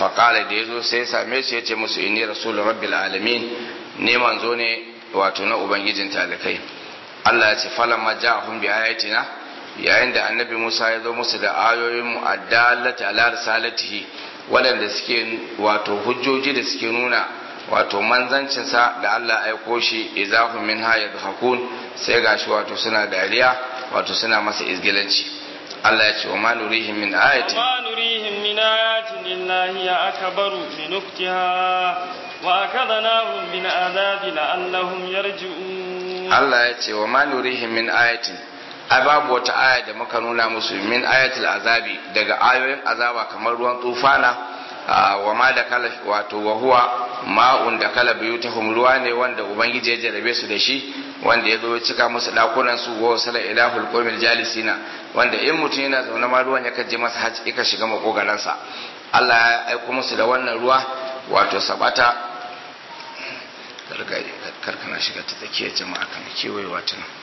faƙala da ya zo sai ya same su ya ce musu inni rasulun rabbil alamin ne manzo ne wato na ubangijin talikai Allah ya ce falamma ja'ahum bi ayatina yayin da annabi Musa ya zo musu da ayoyin mu addallati ala risalatihi waɗanda suke wato hujjoji da suke nuna wato manzancinsa da Allah aiko shi izahum min ha yadhakun sai gashi wato suna dariya wato suna masa izgilanci Allah ya ce wa ma nurihim min ayatin ما نريهم من آيات إلا هي أكبر من أختها وأخذناهم بالعذاب لعلهم يرجعون Allah ya ce wa ma nurihim min ayatin ai babu wata aya da muka nuna musu min ayatul azabi daga ayoyin azaba kamar ruwan tufana wa ma da kala wato wa huwa ma'un da kala biyutahum ruwa ne wanda ubangiji ya jarabe su da shi wanda ya zo ya cika musu dakunan su wa sala ilahul qawmil jalisina wanda in mutum yana zaune ma ruwan yakan je masa haji ika shiga makogaransa Allah ya aiko musu da wannan ruwa wato sabata karkana shiga ta tsakiyar jama'a kan kewayewa ta nan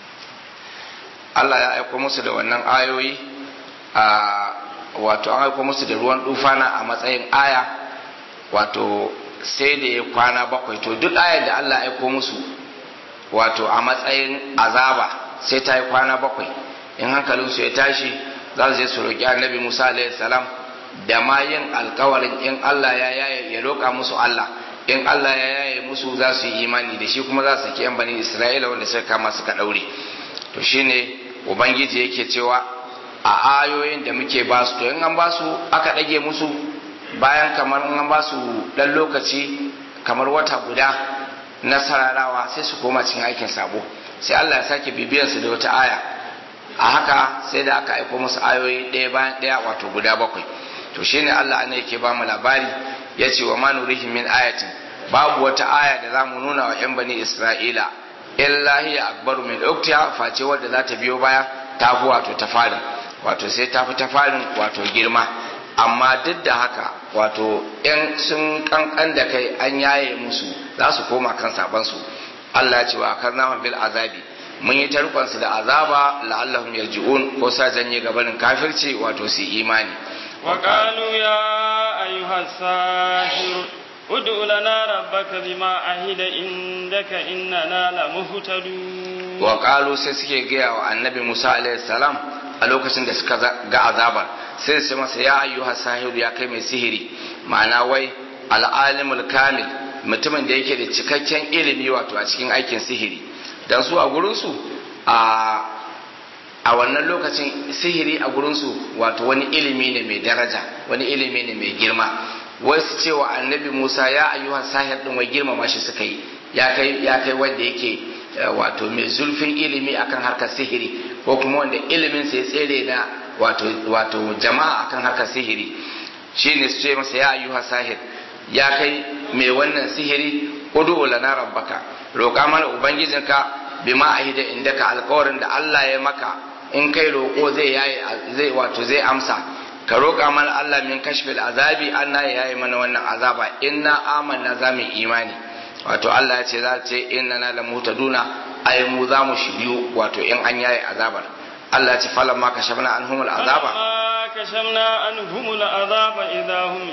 Allah ya aiko musu da wannan ayoyi a wato an aiko musu da ruwan dufana a matsayin aya wato sai da ya kwana bakwai to duk ayar da Allah ya aiko musu wato a matsayin azaba sai ta yi kwana bakwai in hankalinsu ya tashi za su je su roƙi annabi Musa alaihi salam da ma yin alkawarin in Allah ya yaye ya roƙa musu Allah in Allah ya yaye musu za su yi imani da shi kuma za su saki yan bani Isra'ila wanda suka kama suka daure to shine ubangiji yake cewa a ayoyin da muke ba su to in an ba su aka ɗage musu bayan kamar in an ba su ɗan lokaci kamar wata guda na sararawa sai su koma cikin aikin sabo sai Allah ya sake bibiyar su da wata aya a haka sai da aka aiko musu ayoyi ɗaya bayan ɗaya wato guda bakwai to shine Allah ne yake ba mu labari ya ce wa ma nurihim min ayatin babu wata aya da za mu nuna wa 'yan bani Isra'ila illa hiya akbaru min uktiha face wadda za ta biyo baya ta fi wato ta farin wato sai ta fi ta farin wato girma amma duk da haka wato in sun kankan da kai an yaye musu za su koma kan saban su Allah ya ce wa akarna bil azabi mun yi tarkon su da azaba la'allahum yarji'un ko sa janye gabanin kafirci wato su imani وقالوا يا أيها الساحر ادع لنا ربك بما عهد عندك إننا لمهتدون وقالوا sai suke gaya wa annabi Musa alaihi salam a lokacin da suka ga azabar sai su masa ya ayyuha sahiru ya kai mai sihiri ma'ana wai al'alimul kamil mutumin da yake da cikakken ilimi wato a cikin aikin sihiri dan su a gurinsu a a wannan lokacin sihiri a gurinsu wato wani ilimi ne mai daraja wani ilimi ne mai girma wasu cewa annabi musa ya ayyuhan sahir din wai girmama shi suka yi ya kai ya kai wanda yake wato mai zulfin ilimi akan harkar sihiri ko kuma wanda ilimin sa ya tsere na wato wato jama'a akan harkar sihiri shine su ce masa ya ayyuhan sahir ya kai mai wannan sihiri udu lana rabbaka roƙa mana ubangijinka bima ahida indaka alƙawarin da Allah ya maka in kai roƙo zai yayi zai wato zai amsa ka roƙa mana Allah min kashfil azabi anna yayi mana wannan azaba inna amanna za mu imani wato Allah ya ce za ce inna na la mutaduna ay mu za mu shiryu wato in an yayi azabar Allah ya ce falan ma kashafna anhumul azaba كشفنا عنهم العذاب إذا هم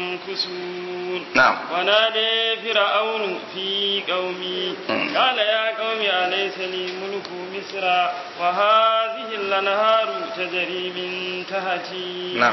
ينكسون نعم ونادي فرعون في قومي قال يا قوم أليس لي ملك مصر وهذه الأنهار تجري من تحتي نعم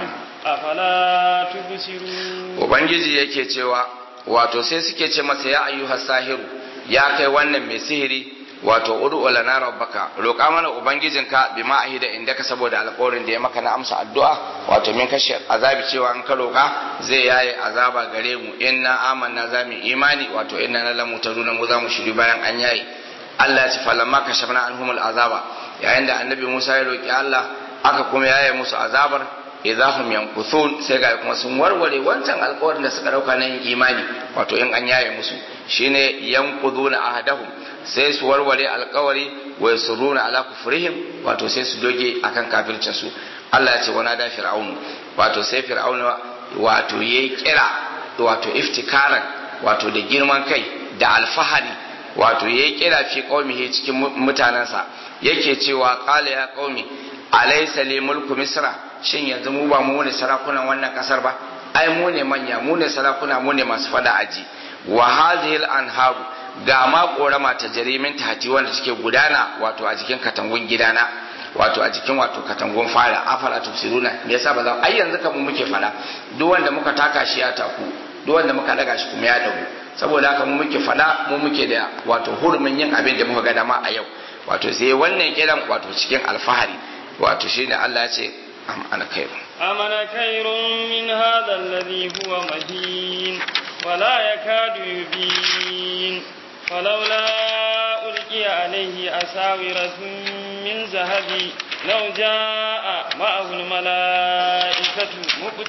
أفلا تبصرون ubangiji yake cewa wato sai suke ce masa ya ayyuha sahiru ya kai wannan mai sihiri wato ud'u lana rabbaka roƙa mana ubangijinka bima ahida indaka saboda alƙawarin da ya maka na amsa addu'a wato min kashe azabi cewa an ka roƙa zai yaye azaba gare mu inna amanna za mu imani wato inna na lamu taruna mu za mu shiri bayan an yaye Allah ya ce falamma kashafna anhumul azaba yayin da annabi Musa ya roƙi Allah aka kuma yaye musu azabar idahum yankuthun sai ga kuma sun warware wancan alƙawarin da suka dauka na yin imani wato in an yaye musu shine yanquduna ahadahum sai su warware alƙawari wa yasurruna ala kufrihim wato sai su doge akan kafircin su Allah ya ce wana da fir'aunu wato sai fir'aunu wato yayi kira wato iftikaran wato da girman kai da alfahari wato yayi kira fi qaumihi cikin mutanansa yake cewa qala ya qaumi alaysa li mulku misra shin yanzu mu ba mu ne sarakunan wannan kasar ba ai mu ne manya mu ne sarakuna mu ne masu fada aji wa hadhihi anharu ga ma korama ta jarimin tahti wanda take gudana wato a jikin katangun gidana wato a jikin wato katangun fara afala tufsiruna me yasa ba za ai yanzu kamar muke fada duk wanda muka taka shi ya taku duk wanda muka daga shi kuma ya dagu saboda haka mu muke fada mu muke da wato hurumin yin abin da muka ga dama a yau wato sai wannan kiran wato cikin alfahari wato shine Allah ya ce am ana khairu amana khairun min hadha alladhi huwa mahin wala yakadu yubin falawla ulqiya alayhi asawiratun min zahabi law jaa ma'ahu almalaikatu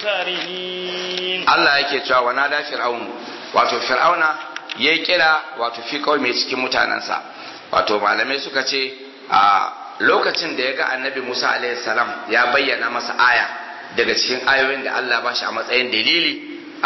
muqtarinin Allah yake cewa wa nada fir'aun wato fir'auna yayi kira wato fi mai cikin mutanansa wato malamai suka ce a lokacin da ya ga annabi Musa salam ya bayyana masa aya daga cikin ayoyin da Allah ba shi a matsayin dalili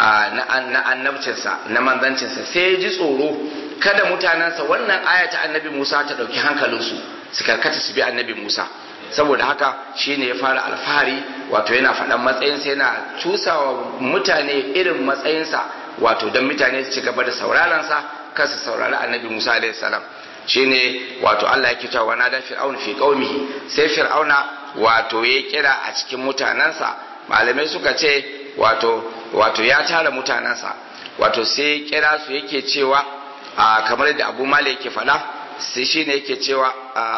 na annabcinsa na manzancinsa sai ya ji tsoro kada mutanensa wannan aya ta annabi Musa ta ɗauki hankalinsu su karkata su bi annabi Musa saboda haka shine ya fara alfahari wato yana faɗan matsayinsa yana cusawa mutane irin matsayinsa wato don mutane su ci gaba da sauraronsa kar su saurari annabi Musa alaihi salam shine wato Allah ya kita wa nada fir'aun fi qaumihi sai fir'auna wato ya kira a cikin mutanansa malamai suka ce wato wato ya tara mutanansa wato sai ya kira su yake cewa a kamar da Abu Malik yake faɗa sai shine yake cewa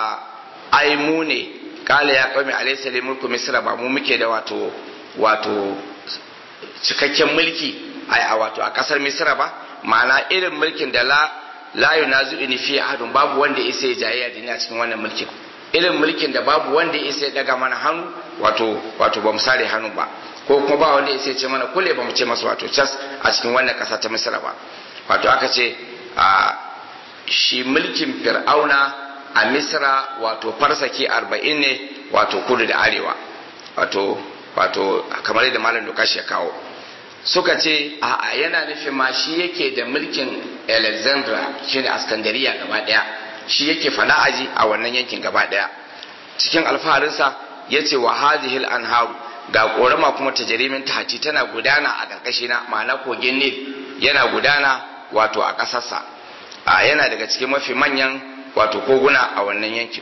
ai mu ne kala ya qaumi alayhi salam mulku misra ba mu muke da wato wato cikakken mulki a wato a kasar misra ba ma'ana irin mulkin da la la yunazi'uni fi ahadun babu wanda ya isa jayayya da ni a cikin wannan mulkin irin mulkin da babu wanda ya isa daga mana hannu wato wato bamu sare hannu ba ko kuma ba wanda ya isa ce mana kule bamu ce masa wato cas a cikin wannan kasa ta Misra ba wato aka ce a shi mulkin Fir'auna a Misra wato farsaki 40 ne wato kudu da arewa wato wato kamar yadda malam Lukashi ya kawo suka ce a'a yana nufin ma shi yake da mulkin alexandra shine askandariya gaba daya shi yake fada aji a wannan yankin gaba daya cikin alfaharinsa ya ce wa hazihil anharu ga korama kuma ta jarimin tahati tana gudana a ƙarƙashi na ma'ana kogin nil yana gudana wato a ƙasarsa a yana daga cikin mafi manyan wato koguna a wannan yankin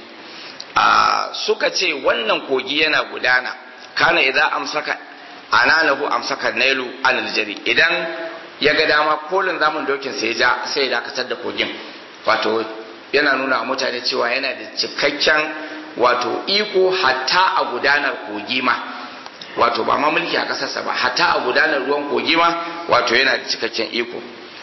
a suka ce wannan kogi yana gudana kana idan amsaka ananahu amsaka nailu anil jari idan ya ga dama kolin zamun dokin sai ja sai ya dakatar da kogin wato yana nuna wa mutane cewa yana da cikakken wato iko hatta a gudanar kogi ma wato ba ma mulki a kasarsa ba hatta a gudanar ruwan kogi ma wato yana da cikakken iko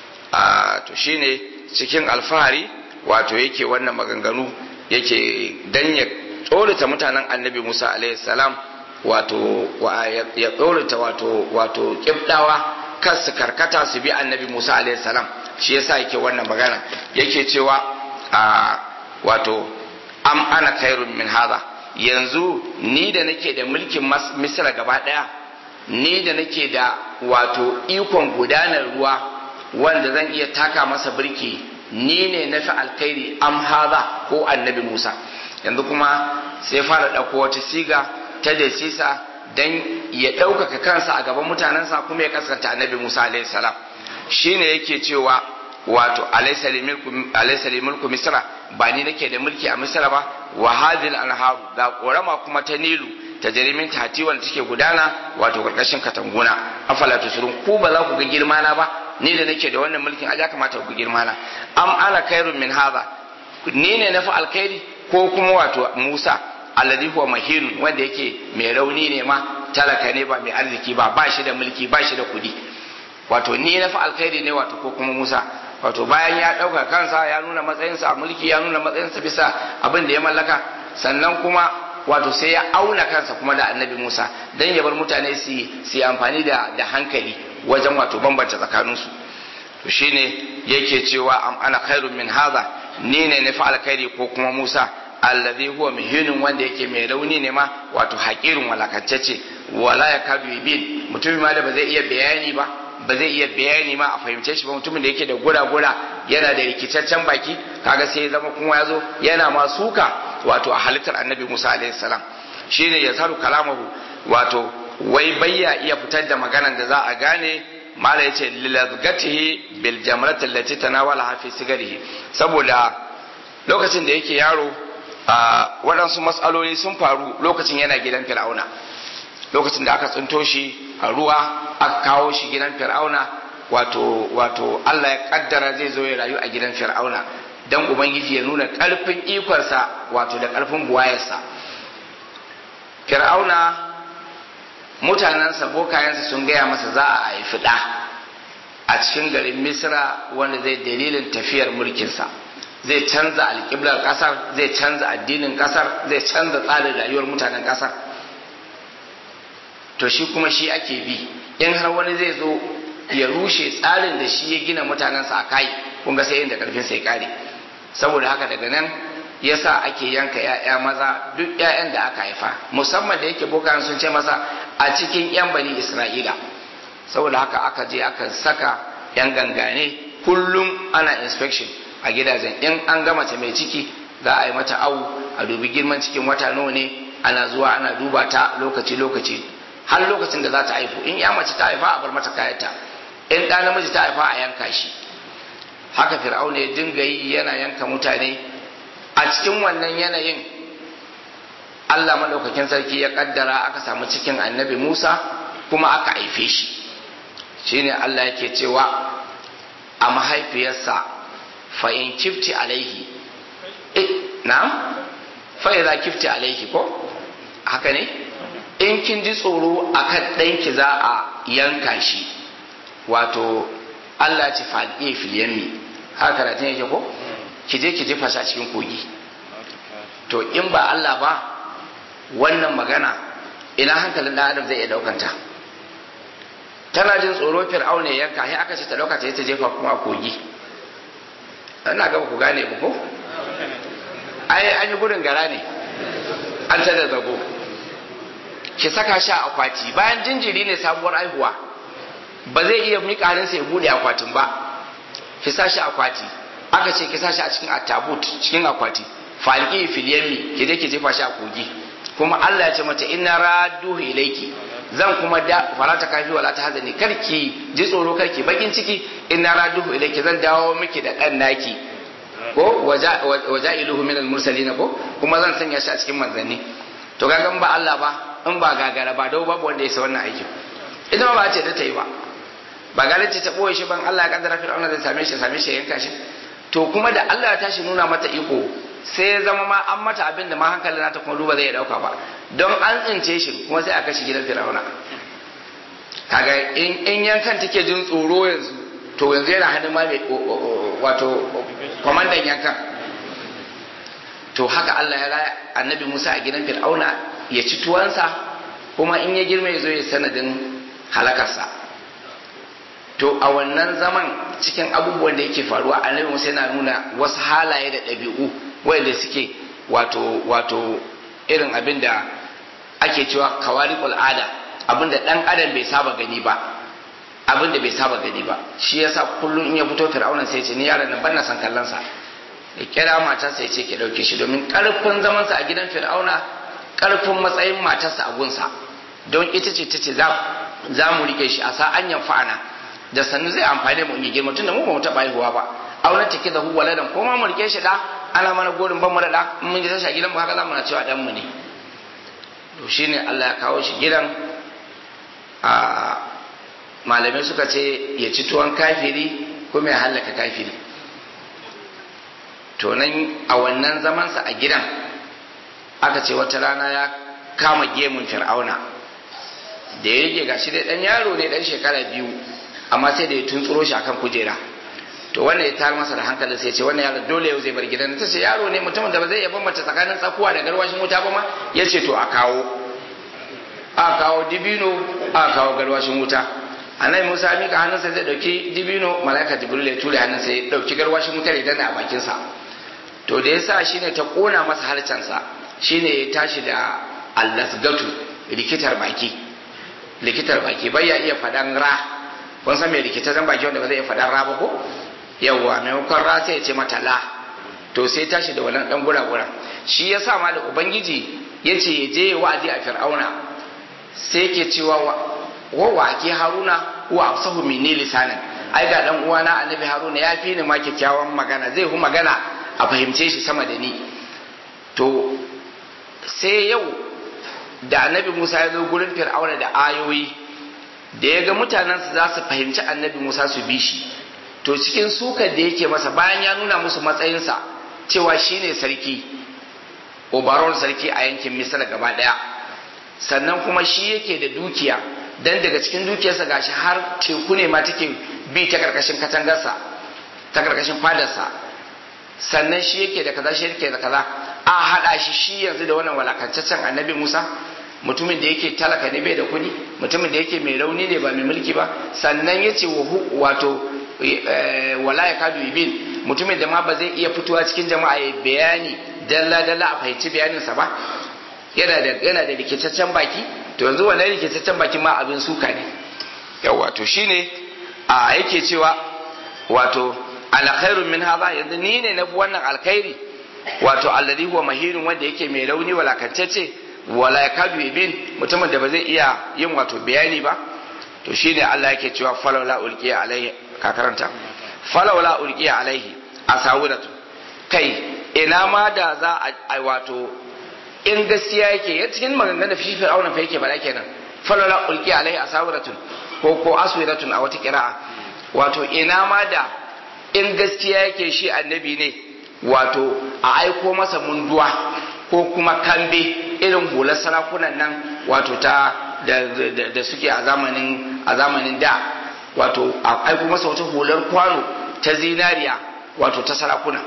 a to shine cikin alfahari wato yake wannan maganganu yake dan ya tsorata mutanen annabi musa alaihi salam wato ya tsorata wato wato kibdawa kan su karkata su bi annabi Musa alaihi salam shi yasa yake wannan magana yake cewa a wato am ana khairun min hadha yanzu ni da nake da mulkin misra gaba daya ni da nake da wato ikon gudanar ruwa wanda zan iya taka masa birki ni ne na fi alkhairi am hadha ko annabi Musa yanzu kuma sai fara ɗauko wata siga ta da sisa dan ya ɗaukaka kansa a gaban mutanensa kuma ya kaskanta annabi Musa alaihi salam shine yake cewa wato alaysa mulku misra ba ni nake da mulki a misra ba wa hadhil anharu ga korama kuma ta nilu ta jarimin tati wanda take gudana wato karkashin katanguna afala tusurun ku ba za ku ga girma na ba ni da nake da wannan mulkin aja kamata ku girma na am ana khairun min hadha ni ne na fi alkhairi ko kuma wato Musa alladhi huwa mahin wanda yake mai rauni ne ma talaka ne ba mai arziki ba ba shi da mulki ba shi da kudi wato ni na fi alkhairi ne wato ko kuma Musa wato bayan ya ɗauka kansa ya nuna matsayinsa a mulki ya nuna matsayinsa bisa abin da ya mallaka sannan kuma wato sai ya auna kansa kuma da annabi Musa dan ya bar mutane su yi amfani da da hankali wajen wato bambanta tsakaninsu to shine yake cewa am ana khairun min hadha ni ne na fi alkhairi ko kuma Musa alladhi huwa muhinun wanda yake mai rauni ne ma wato haƙirin walakantacce wala ya kadu bin mutumin ma da ba zai iya bayani ba ba zai iya bayani ma a fahimce shi ba mutumin da yake da gura-gura yana da rikicaccen baki kaga sai ya zama kuma ya zo yana ma suka wato a halittar annabi musa alaihi salam shine ya saru kalamahu wato wai bayya iya fitar da maganan da za a gane mala yace lilazgatihi bil jamrati allati tanawala fi sigarihi saboda lokacin da yake yaro waɗansu matsaloli sun faru lokacin yana gidan fir'auna lokacin da aka tsinto shi a ruwa aka kawo shi gidan fir'auna wato wato Allah ya kaddara zai zo ya rayu a gidan fir'auna dan ubangiji ya nuna karfin ikonsa wato da karfin buwayarsa fir'auna mutanensa bokayensa sun gaya masa za a haifi ɗa a cikin garin misra wanda zai dalilin tafiyar mulkinsa zai canza alƙiblar ƙasar zai canza addinin ƙasar zai canza tsarin rayuwar mutanen ƙasar to shi kuma shi ake bi in har wani zai zo ya rushe tsarin da shi ya gina mutanensa a kai kun ga sai inda karfin sai kare saboda haka daga nan yasa ake yanka ‘ya'ya maza duk ‘ya'yan da aka haifa musamman da yake bokan sun ce masa a cikin ‘yan bani isra'ila saboda haka aka je aka saka ‘yan gangane kullum ana inspection a gidajen in an ga mace mai ciki za a yi mata awu a dubi girman cikin wata nawa ne ana zuwa ana duba ta lokaci lokaci har lokacin da za ta haifu in ya mace ta haifa a bar mata kayanta in ɗa namiji ta haifa a yanka shi haka fir'auna ya dinga yi yana yanka mutane a cikin wannan yanayin Allah maɗaukakin sarki ya kaddara aka samu cikin annabi Musa kuma aka haife shi shine Allah yake cewa a mahaifiyarsa fa in kifti alaihi na fa idza kifti alaihi ko haka ne in kin ji tsoro akan ɗanki za a yanka shi wato Allah ce faɗi filiyammi haka karatun yake ko ki je ki jefa shi a cikin kogi to in ba Allah ba wannan magana ina hankalin ɗan adam zai iya ɗaukanta tana jin tsoro fir'aun ne yanka sai aka ce ta ɗauka ta ta jefa kuma a kogi ina ga ku gane ba ko ai an yi gudun gara ne an ta da zago ki saka shi a akwati bayan jinjiri ne sabuwar aihuwa ba zai iya miƙa hannunsa ya bude akwatin ba ki sa shi akwati aka ce ki sa shi a cikin atabut cikin akwati falki filiyami ki je ki jefa shi a kogi kuma Allah ya ce mata inna radduhu ilayki zan kuma da fara ta kafi wala ta hazani karki ji tsoro karki bakin ciki inna radduhu ilayki zan dawo miki da dan naki ko waja'iluhu minal mursalin ko kuma zan sanya shi a cikin manzanni to kaga ba Allah ba in ba gagara ba dau babu wanda ya sa wannan aikin ita ba ce da ta yi ba ba gare ce ta boye shi ban Allah ya kaddara fir'auna zai same shi same shi yanka shi to kuma da Allah ya tashi nuna mata iko sai ya zama ma an mata abin da ma hankalin nata kuma duba zai ya dauka ba don an tsince shi kuma sai a kashe gidan fir'auna kaga in in yankan take jin tsoro yanzu to yanzu yana hannun ma mai wato kwamandan yankan to haka Allah ya raya annabi Musa a gidan fir'auna ya ci tuwansa kuma in ya girma ya zo ya sanadin halakarsa to a wannan zaman cikin abubuwan da yake faruwa annabi Musa yana nuna wasu halaye da ɗabi'u wanda suke wato wato irin abin da ake cewa kawariqul ada abin da ɗan adam bai saba gani ba abin da bai saba gani ba shi yasa kullum in ya fito fir'auna sai ya ce ni yaron nan ban na san kallon sa ya kira matarsa ya ce ke ɗauke shi domin ƙarfin zamansa a gidan fir'auna ƙarfin matsayin matarsa a gunsa don ita ce ta ce za mu rike shi a sa'an yan fa'ana da sannu zai amfani mu in girma tunda mu ba mu taɓa haihuwa ba auna take da huwa ladan ko ma mu rike shi da ana mana gorin ban mu da da mun ji tashi a gidan mu haka za mu na cewa dan mu ne to shine Allah ya kawo shi gidan a malamai suka ce ya ci tuwon kafiri kuma ya hallaka kafiri to nan a wannan zamansa a gidan aka ce wata rana ya kama gemun fir'auna da ya rike gashi dai dan yaro ne dan shekara biyu amma sai da ya tuntsuro shi akan kujera to wannan ya tar masa da hankali sai ce wannan yaro dole yau zai bar gidan ta ce yaro ne mutumin da ba zai iya bambanta tsakanin tsakuwa da garwashin wuta ba ma ya ce to a kawo a kawo dibino a kawo garwashin wuta annabi Musa mika hannunsa zai dauki dibino malaika jibril ya ture hannunsa ya dauki garwashin wutar ya danna a bakinsa to da yasa shine ta kona masa harcensa shine ya tashi da allasgatu likitar baki likitar baki bai ya iya fadan ra kun san me likitar baki wanda ba zai iya fadan ra ba ko yawwa maimakon ra sai ya ce mata la to sai tashi da wannan dan gura gura shi yasa ma da ubangiji yace ya je wa'azi a fir'auna sai yake cewa wa wa ke haruna wa afsahu minni lisanan ai ga dan uwana annabi haruna ya fi ni ma kyakkyawan magana zai hu magana a fahimce shi sama da ni to sai yau da annabi musa ya zo gurin fir'auna da ayoyi da ya ga mutanensu za su fahimci annabi musa su bi shi to cikin sukar da yake masa bayan ya nuna musu matsayinsa cewa shine sarki obaron sarki a yankin misra gaba daya sannan kuma shi yake da dukiya dan daga cikin dukiyarsa gashi har teku ne ma take bi ta karkashin katangarsa ta karkashin fadarsa sannan shi yake da kaza shi yake da kaza a hada shi shi yanzu da wannan walakantaccen annabi Musa mutumin da yake talaka ne bai da kuɗi mutumin da yake mai rauni ne ba mai mulki ba sannan yace wato wala ya kadu ibin mutumin da ma ba zai iya fitowa cikin jama'a ya bayani dalla dalla a fahimci bayaninsa ba yana da yana da rikitaccen baki to yanzu wannan rikitaccen baki ma abin suka ne yawa to shine a yake cewa wato alkhairun min hadha yanzu ni ne na wannan alkhairi wato alladhi huwa mahirun wanda yake mai rauni walakantacce wala yakadu ibin mutumin da ba zai iya yin wato bayani ba to shine Allah yake cewa falawla ulqiya alaihi ka karanta falawla ulqiya alaihi asawiratu kai ina ma da za a wato in gaskiya yake ya cikin maganganun fi fir'auna fa yake bala kenan falawla ulqiya alaihi asawiratun ko ko aswiratun a wata qira'a wato ina ma da in gaskiya yake shi annabi ne wato a aiko masa munduwa ko kuma kambe irin hular sarakunan nan wato ta da, suke a zamanin a zamanin da wato a aiko masa wata hular kwano ta zinariya wato ta sarakuna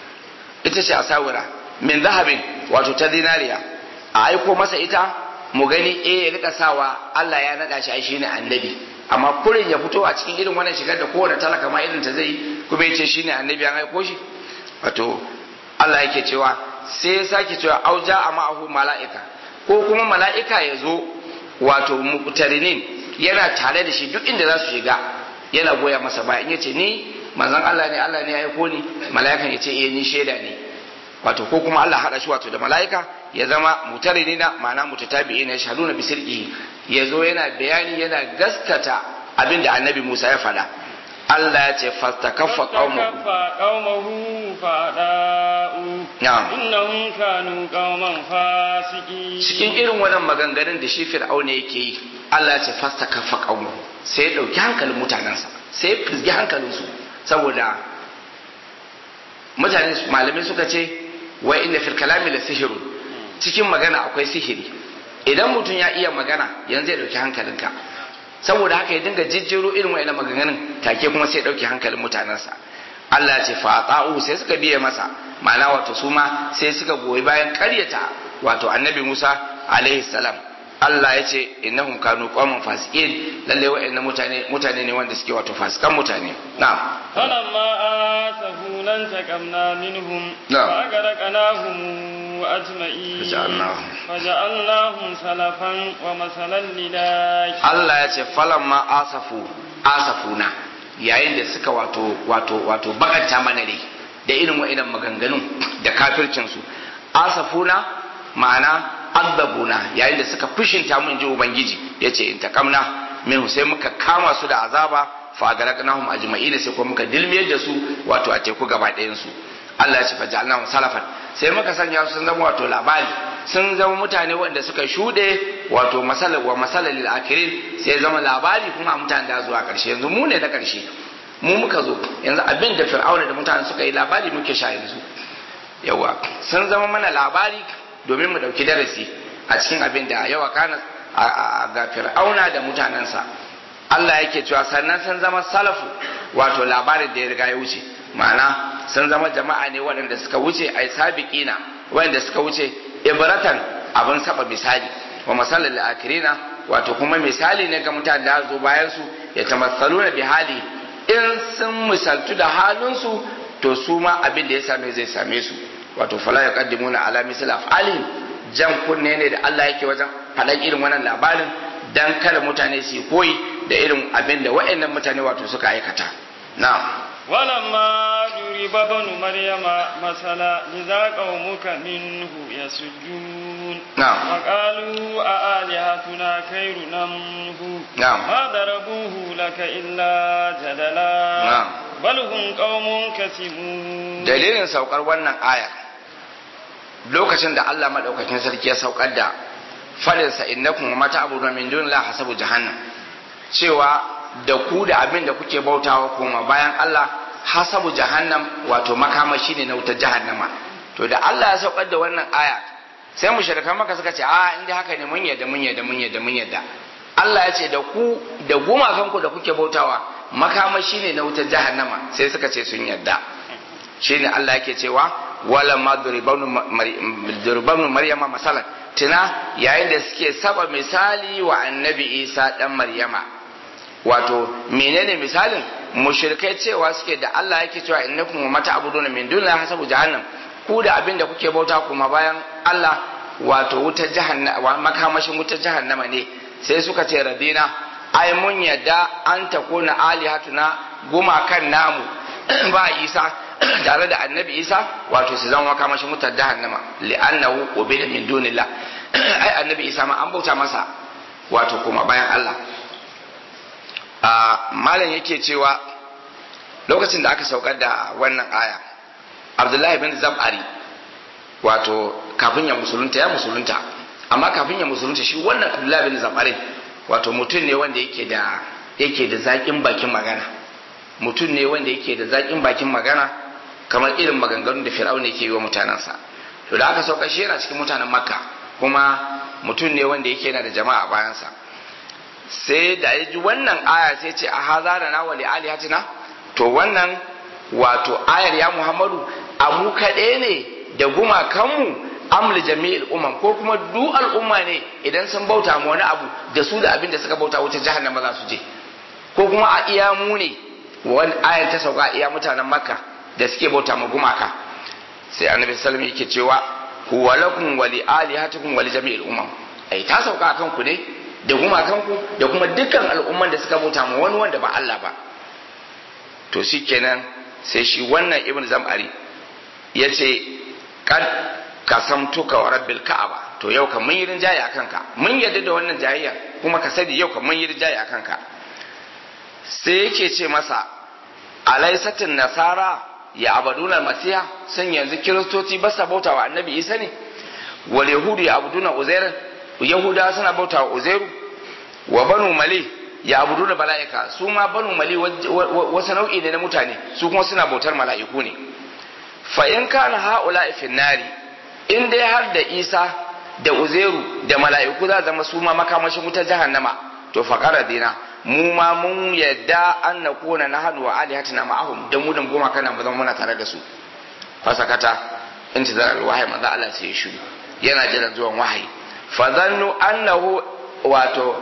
ita ce asawira min zahabin wato ta zinariya a aiko masa ita mu gani eh ya rika sawa Allah ya nada shi ai shine annabi amma kurin ya fito a cikin irin wannan shigar da kowane talaka ma irin ta zai kuma ya ce shine annabi an aiko shi wato Allah yake cewa sai ya sake cewa auja a ma'ahu mala'ika ko kuma mala'ika ya zo wato muqtarinin yana tare da shi duk inda za su shiga yana goya masa baya in yace ni manzon Allah ne Allah ne ya aiko ni mala'ikan ya ce eh ni shaida ne wato ko kuma Allah hada shi wato da mala'ika ya zama mutarinina ma'ana mutatabi'ina yashhaduna bi sirqihi ya zo yana bayani yana gaskata abin da annabi Musa ya faɗa Allah ya ce fastakaffa qaumahu qaumahu fada'u na'am innahum kanu qauman fasiqin cikin irin wannan maganganun da shi Fir'auna yake yi Allah ya ce fastakaffa qaumahu sai ya dauki hankalin mutanensa sai ya fizgi hankalinsu saboda mutane malamai suka ce wa inna fil kalami la sihrun cikin magana akwai sihiri idan mutum ya iya magana yanzu ya dauki hankalinka saboda haka ya dinga jijjiro irin wa'ina maganganun take kuma sai ya dauki hankalin mutanensa Allah ya ce fa ata'u sai suka biye masa ma'ana wato su ma sai suka goyi bayan karyata wato annabi Musa alaihi salam Allah ya ce innahum kanu qauman fasiqin lalle wa'annan mutane mutane ne wanda suke wato fasikan mutane na'am falamma asafuna taqamna minhum Na'am. fa aghraqnahum ajma'in Faja'alnahum. faja'alnahum salafan wa masalan lidaki Allah ya ce falamma asafu asafuna yayin da suka wato wato wato bakanta mana ne da irin wa'inan maganganun da kafircin su asafuna ma'ana addabuna yayin da suka fushinta mun ji ubangiji yace in taqamna min sai muka kama su da azaba fa garaknahum ajma'in sai kuma muka dilmiyar da su wato a teku gaba ɗayan su Allah ya ce faja'alnahum salafan sai muka sanya su sun zama wato labari sun zama mutane wanda suka shuɗe wato masalar wa masalar lil akirin sai zama labari kuma a mutane da zuwa ƙarshe yanzu mu ne na ƙarshe mu muka zo yanzu abin da fir'auna da mutane suka yi labari muke sha yanzu yawa sun zama mana labari domin mu ɗauki darasi a cikin abin da yawa kana a- a- ga fir'auna da mutanensa Allah yake cewa sannan sun zama salafu wato labarin da ya riga ya wuce ma'ana sun zama jama'a ne waɗanda suka wuce ai sabiqina waɗanda suka wuce ibratan abin saba misali wa masalal akirina wato kuma misali ne ga mutanen da zo bayan su ya tamassaluna bi hali in sun misaltu da halinsu to su ma abin da ya same zai same su wato fala yaqaddimuna ala misli af'alihim jan kunne ne da Allah yake wajen faɗan irin wannan labarin dan kada mutane su yi koyi da irin abin da waɗannan mutane wato suka aikata na'am ولما ضرب ابن مريم مثلا إذا قومك منه يسجون na'am وقالوا أآلهتنا خير أم هو نعم. ما ضربوه لك إلا جدلا نعم. بل هم قوم كسمون dalilin saukar wannan aya lokacin da Allah madaukakin sarki ya saukar da falinsa innakum wa mata abu min dunillahi hasabu jahannam cewa da ku da abin da kuke bautawa kuma bayan Allah hasabu jahannam wato makamashi ne na wutar jahannama to da Allah ya saukar da wannan aya sai mushrikan maka suka ce a inda haka ne mun yadda mun yadda mun yadda mun yadda Allah ya ce da ku da gumakanku da kuke bautawa makamashi ne na wutar jahannama sai suka ce sun yadda shine Allah yake cewa wala ma duribanu maryama masalan tuna yayin da suke saba misali wa annabi isa dan maryama wato menene misalin mushrikai cewa suke da Allah yake cewa innakum wa mata abuduna min dunillahi hasabu jahannam ku da abin da kuke bauta kuma bayan Allah wato wutar jahannama makamashin wutar jahannama ne sai suka ce radina ai mun yadda an takuna alihatuna gumakan namu ba isa tare da annabi isa wato su zama makamashin wutar jahannama li'annahu ubida min dunillah ai annabi isa ma an bauta masa wato kuma bayan Allah a malam yake cewa lokacin da aka saukar da wannan aya abdullahi bin zab'ari wato kafin ya musulunta ya musulunta amma kafin ya musulunta shi wannan abdullahi bin zab'ari wato mutum ne wanda yake da yake da zaƙin bakin magana mutum ne wanda yake da zaƙin bakin magana kamar irin maganganun da fir'aun yake yi wa mutanensa to da aka sauka shi yana cikin mutanen makka kuma mutum ne wanda yake yana da jama'a a bayansa sai da ya ji wannan aya sai ce a haza da na wali alihatina to wannan wato ayar ya muhammadu a mu kaɗai ne da gumakanmu amli jami'il umam ko kuma du al'umma ne idan sun bauta mu wani abu da su da abin da suka bauta wuce jahannama za su je ko kuma a iya mu ne wani ayar ta sauka a iya mutanen makka da suke bauta mu gumaka sai annabi sallallahu alaihi yake cewa huwa lakum wa li alihatikum wa li jami'il umam ai ta sauka akan ku ne da gumakanku da kuma dukkan al'umman da suka bauta mu wani wanda ba Allah ba to shikenan sai shi wannan ibn zam'ari yace kad kasamtuka wa rabbil ka'aba to yau kan mun yi rinjaye akan ka mun yadda da wannan jayayya kuma ka sani yau kan mun yi rinjaye akan ka sai yake ce masa alaisatin nasara ya abaduna masiha sun yanzu kiristoci ba sa bauta wa annabi isa ne wal yahudu ya abuduna uzairan yahuda suna bauta wa uzairu wa banu mali ya abuduna mala'ika su ma banu mali wasu nau'i ne na mutane su kuma suna bautar mala'iku ne fa in kana haula fi nari in dai har da isa da uzairu da mala'iku za zama su ma makamashin wutar jahannama to faqara dina mu ma mun yadda an na kona na hannu wa alihatina ma'ahum dan mu da goma kana mu zama muna tare da su fasakata intizar alwahyi manzo Allah sai ya shiru yana jiran zuwan wahayi fa zannu annahu wato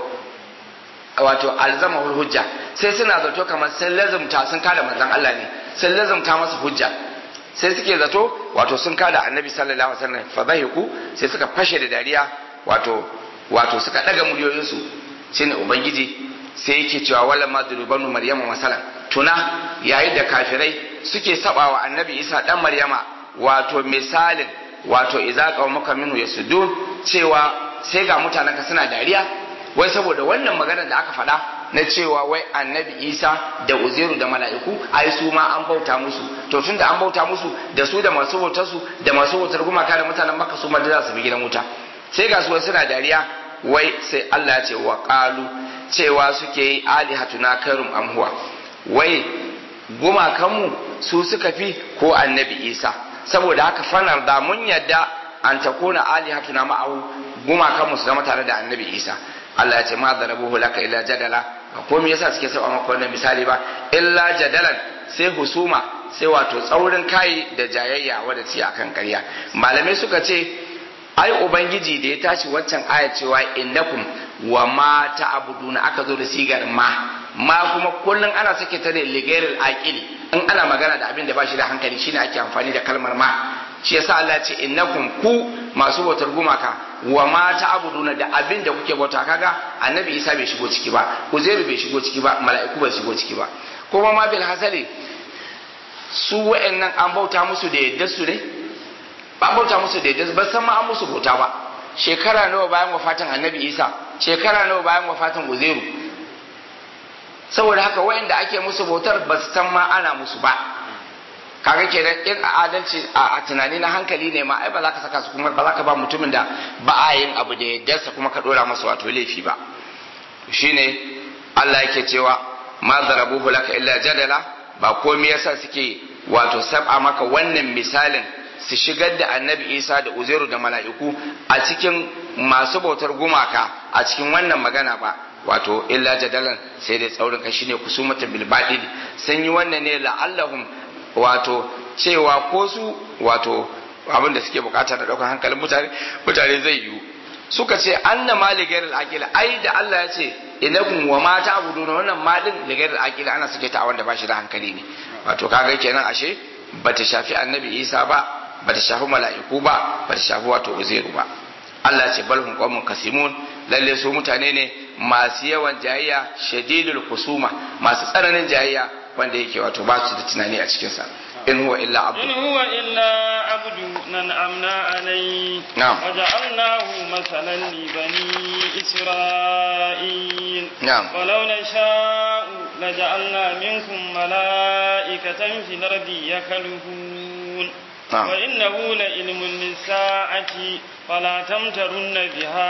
wato alzamahu hujja sai suna zato kamar sun lazumta sun kada manzon Allah ne sun lazumta masa hujja sai suke zato wato sun kada annabi sallallahu alaihi wasallam fa zahiku sai suka fashe da dariya wato wato suka daga muryoyinsu shine ubangiji sai yake cewa wala ma durubanu maryama masalan tuna yayin da kafirai suke saba wa annabi isa dan maryama wato misalin wato idza qaumaka minhu yasudun cewa sai ga mutanen ka suna dariya wai saboda wannan magana da aka faɗa na cewa wai annabi isa da uzairu da mala'iku ai su ma an bauta musu to tunda an bauta musu da su da masu bautar su da masu bautar gumaka da mutanen makka su ma da za su bi gidan wuta sai ga su wai suna dariya wai sai Allah ya ce wa qalu cewa suke yi alihatuna kairum amhuwa wai gumakanmu su suka fi ko annabi isa saboda haka fanar da mun yadda an ta kona alihatuna ma'ahu gumakanmu su zama tare da annabi isa Allah ya ce ma zarabuhu laka illa jadala ko me yasa suke saba maka wannan misali ba illa jadalan sai husuma sai wato tsaurin kai da jayayya wadda ce akan ƙarya malamai suka ce ai ubangiji da ya tashi waccan aya cewa innakum wa ma ta'buduna aka zo da sigar ma ma kuma kullun ana sake ta ne ligairil aqili in ana magana da abin da ba shi da hankali shine ake amfani da kalmar ma shi yasa Allah ya ce innakum ku masu bautar gumaka wa ma ta'buduna da abin da kuke bauta kaga annabi Isa bai shigo ciki ba Uzairu bai shigo ciki ba mala'iku bai shigo ciki ba kuma ma bil hasali su wa'annan an bauta musu da yadda su ne ba bauta musu da yadda ba san ma an musu bauta ba shekara nawa bayan wafatin annabi isa shekara nawa bayan wafatin uzairu saboda haka wayanda ake musu bautar ba su san ma ana musu ba kaga kenan in a adalci a tunani na hankali ne ma ai ba za ka saka su kuma ba za ka ba mutumin da ba a yin abu da yaddarsa kuma ka dora masa wato laifi ba shine Allah yake cewa ma zarabuhu laka illa jadala ba komai yasa suke wato sab'a maka wannan misalin su shigar da annabi isa da uzairu da mala'iku a cikin masu bautar gumaka a cikin wannan magana ba wato illa jadalan sai dai tsaurin kai shine kusumatan bil badil sun yi wannan ne la'allahum wato cewa ko su wato abin da suke bukata da daukar hankalin mutane mutane zai yiwu suka ce anna ma ligairil aqil ai da Allah ya ce inakum wa ma ta'buduna wannan ma din ligairil aqil ana suke ta wanda ba shi da hankali ne wato kaga kenan ashe bata shafi annabi Isa ba bata shafi mala'iku ba bata shafi wato uzairu ba Allah ce bal hum qaumun kasimun lalle su mutane ne masu yawan jayayya shadidul kusuma masu tsananin jayayya wanda yake wato ba su da tunani a cikin sa in huwa illa abdu in huwa illa abdu nan amna alai Na'am. waja'alnahu masalan li bani isra'il Na'am. ولو نشاء لجعلنا منكم ملائكة في الأرض يخلفون نعم. وإنه لعلم للساعة فلا تمترن بها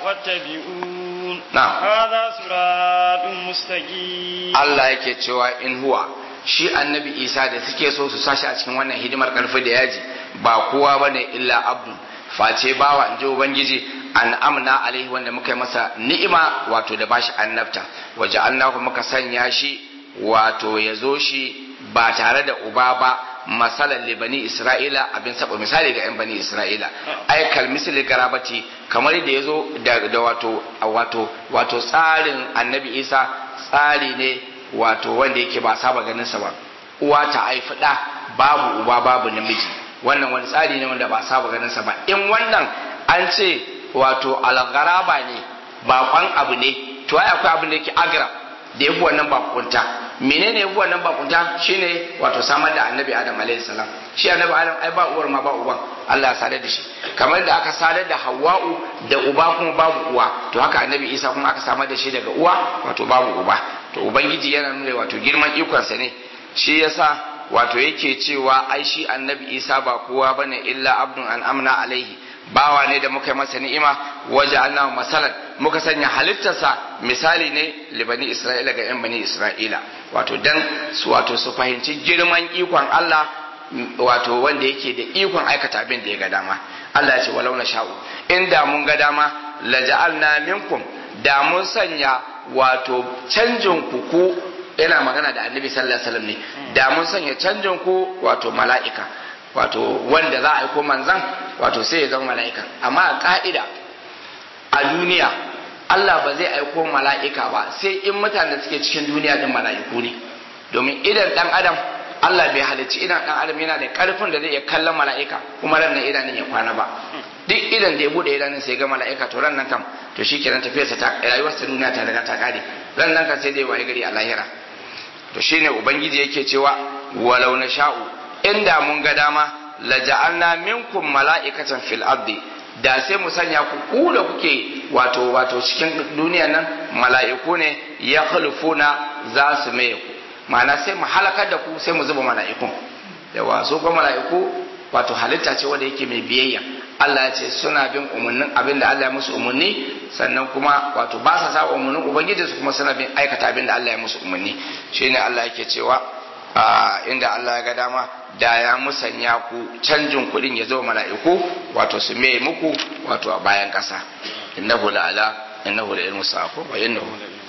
واتبعون نعم. هذا صراط مستقيم Allah yake cewa in huwa shi annabi Isa da suke so su sashi a cikin wannan hidimar karfi da yaji ba kowa bane illa abdu face bawa in ji ubangiji an amna alaihi wanda muka yi masa ni'ima wato da bashi annabta waje annahu muka sanya shi wato ya zo shi ba tare da uba ba masalan li bani isra'ila abin saba misali ga yan bani isra'ila ay kal misli garabati kamar da yazo da, da wato wato wato tsarin annabi isa tsari ne wato wanda yake ba saba ganin sa ba uwa ta haifi da babu uba babu namiji wannan wani tsari ne wanda ba saba ganin sa ba in wannan an ce wato algaraba ne bakon abu ne to ai akwai abin da yake agra da yafi wannan bakunta menene yafi wannan bakunta shine wato samar da annabi adam alaihi salam shi annabi adam ai ba uwar ma ba uban Allah ya sadar da shi kamar da aka sadar da hawa'u da uba kuma babu uwa to haka annabi isa kuma aka samar da shi daga uwa wato babu uba to ubangiji yana nuna wato girman ikonsa ne shi yasa wato yake cewa ai shi annabi isa ba kowa bane illa abdun an amna alaihi bawa ne da muka yi masa ni'ima waje Allah masalan muka sanya halittarsa misali ne libani Isra'ila ga 'yan bani Isra'ila wato dan su wato su fahimci girman ikon Allah wato wanda yake da ikon aikata abin da ya ga dama Allah ya ce walau na sha'u inda mun ga dama la ja'alna minkum da mun sanya wato canjin ku ku yana magana da annabi sallallahu alaihi wasallam ne da mun sanya canjin ku wato mala'ika wato wanda za a aiko manzan wato sai ya zama mala'ika amma a ka'ida a duniya Allah ba zai aiko mala'ika ba sai in mutanen da suke cikin duniya din mala'iku ne domin idan dan adam Allah bai halicci idan dan adam yana da karfin da zai iya kallon mala'ika kuma ran nan idanun ya kwana ba duk idan da ya bude idanun sai ga mala'ika to ran nan kam to shikenan tafiyarsa ta rayuwar ta duniya ta riga ta kare ran nan kan sai dai waye gari a lahira to shine ubangiji yake cewa walau na sha'u inda mun ga dama la ja'alna minkum mala'ikatan fil ardi da sai mu sanya ku ku da kuke wato wato cikin duniya nan mala'iku ne ya khulufuna za su maye ku ma'ana sai mu halakar da ku sai mu zuba mala'ikun yawa su kuma mala'iku wato halitta ce wanda yake mai biyayya Allah ya ce suna bin umarnin abin da Allah ya musu umarni sannan kuma wato ba sa sa umarnin ubangiji su kuma suna bin aikata abin da Allah ya musu umarni shine Allah yake cewa inda Allah ya ga dama da ya musanya ku canjin kuɗin ya zo mala'iku wato su mai muku wato a bayan ƙasa innahu la ala innahu la ilmu sa'ako wa innahu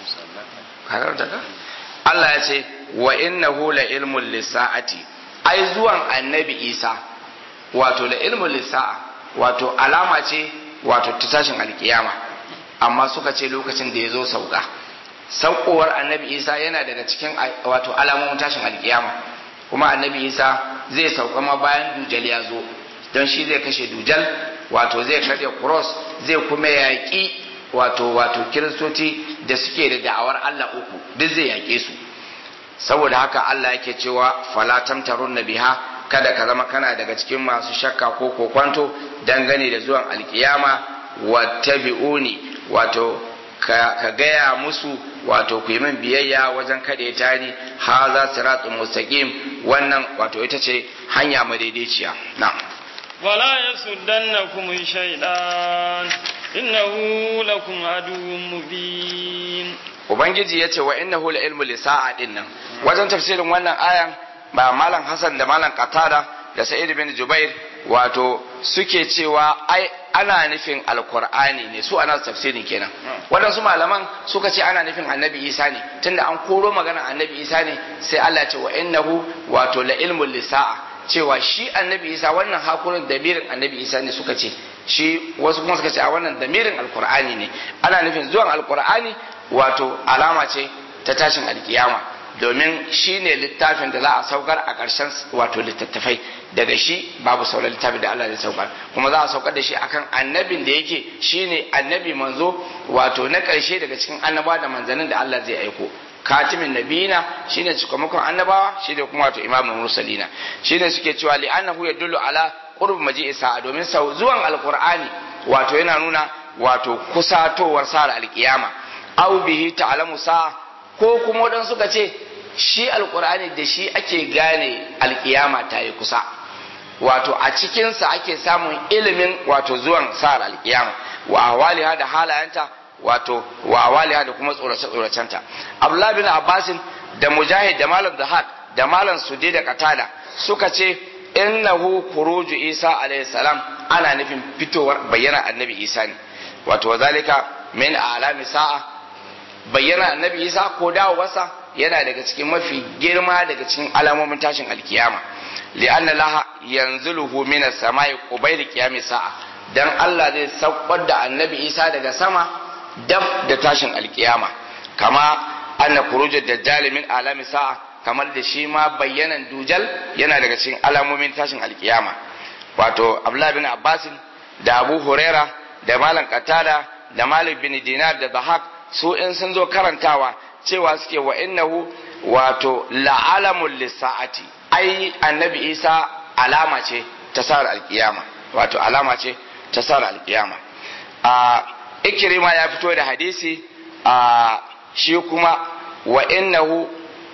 karanta ka Allah ya ce wa innahu la ilmu lisa'ati ai zuwan annabi Isa wato la ilmu lisa'a wato alama ce wato ta tashin alkiyama amma suka ce lokacin da ya zo sauka saukowar annabi Isa yana daga cikin wato alamomin tashin alkiyama kuma annabi isa zai sauka ma bayan dujal ya zo don shi zai kashe dujal wato zai karya cross zai kuma yaƙi wato wato kiristoci da suke da da'awar allah uku duk zai yaƙe su saboda haka allah yake cewa fala tamtarun biha kada ka zama kana daga cikin masu shakka ko kokwanto dangane da zuwan alkiyama wattabi'uni wato ka gaya musu wato ku yi min biyayya wajen kaɗe ta ni haza siratun mustaqim wannan wato ita ce hanya madaidaiciya na'am ولا يصدنكم الشيطان إنه لكم عدو مبين ubangiji ya ce wa innahu la ilmu lisa'a din nan wajen tafsirin wannan ayan ba malam hasan da malam qatada da sa'id bin jubair wato suke cewa ai ana nufin alqur'ani ne su ana tafsirin kenan waɗansu malaman suka ce ana nufin annabi isa ne tunda an koro magana annabi isa ne sai Allah ya ce wa innahu wato la ilmu lisa'a cewa shi annabi isa wannan hakurin damirin annabi isa ne suka ce shi wasu kuma suka ce a wannan damirin alkur'ani ne ana nufin zuwan alkur'ani wato alama ce ta tashin alkiyama domin shi ne littafin da za a saukar a ƙarshen wato littattafai daga shi babu sauran littafin da Allah zai saukar kuma za a saukar da shi akan annabin da yake shi ne annabi manzo wato na ƙarshe daga cikin annaba da manzannin da Allah zai aiko katimin nabina shine cikamakon annabawa shine kuma wato imamul mursalina shine suke cewa li annahu yadullu ala qurb maji'i sa'a domin sau zuwan alqur'ani wato yana nuna wato kusatowar sa'ar alkiyama aw bihi ta'lamu sa'a ko kuma wadan suka ce shi alqur'ani da shi ake gane alkiyama ta yi kusa wato a cikinsa ake samun ilimin wato zuwan sa'ar alkiyama wa ahwaliha da halayenta wato wa awaliha da kuma tsorace tsoracenta abdullah bin abbasin da mujahid da malam zahad da malam sudi da katada suka ce innahu khuruju isa alayhi salam ana nufin fitowar bayyana annabi isa ne wato wazalika min alami sa'a bayyana annabi isa ko dawowarsa yana daga cikin mafi girma daga cikin alamomin tashin alkiyama li'anna laha yanzuluhu min as-sama'i qubayl qiyam sa'a dan Allah zai saukar da annabi isa daga sama dab da tashin alkiyama kama anna khurujud dajjal min alami sa'a kamar da shi ma bayyanan dujal yana daga cikin alamomin tashin alkiyama wato abdullah bin abbas da abu huraira da malam qatada da malik bin dinar da bahak su in sun zo karantawa cewa suke wa innahu wato la'alamul lisa'ati ai annabi isa alama ce ta sar alkiyama wato alama ce ta sar alkiyama a ikirima ya fito da hadisi a shi kuma wa innahu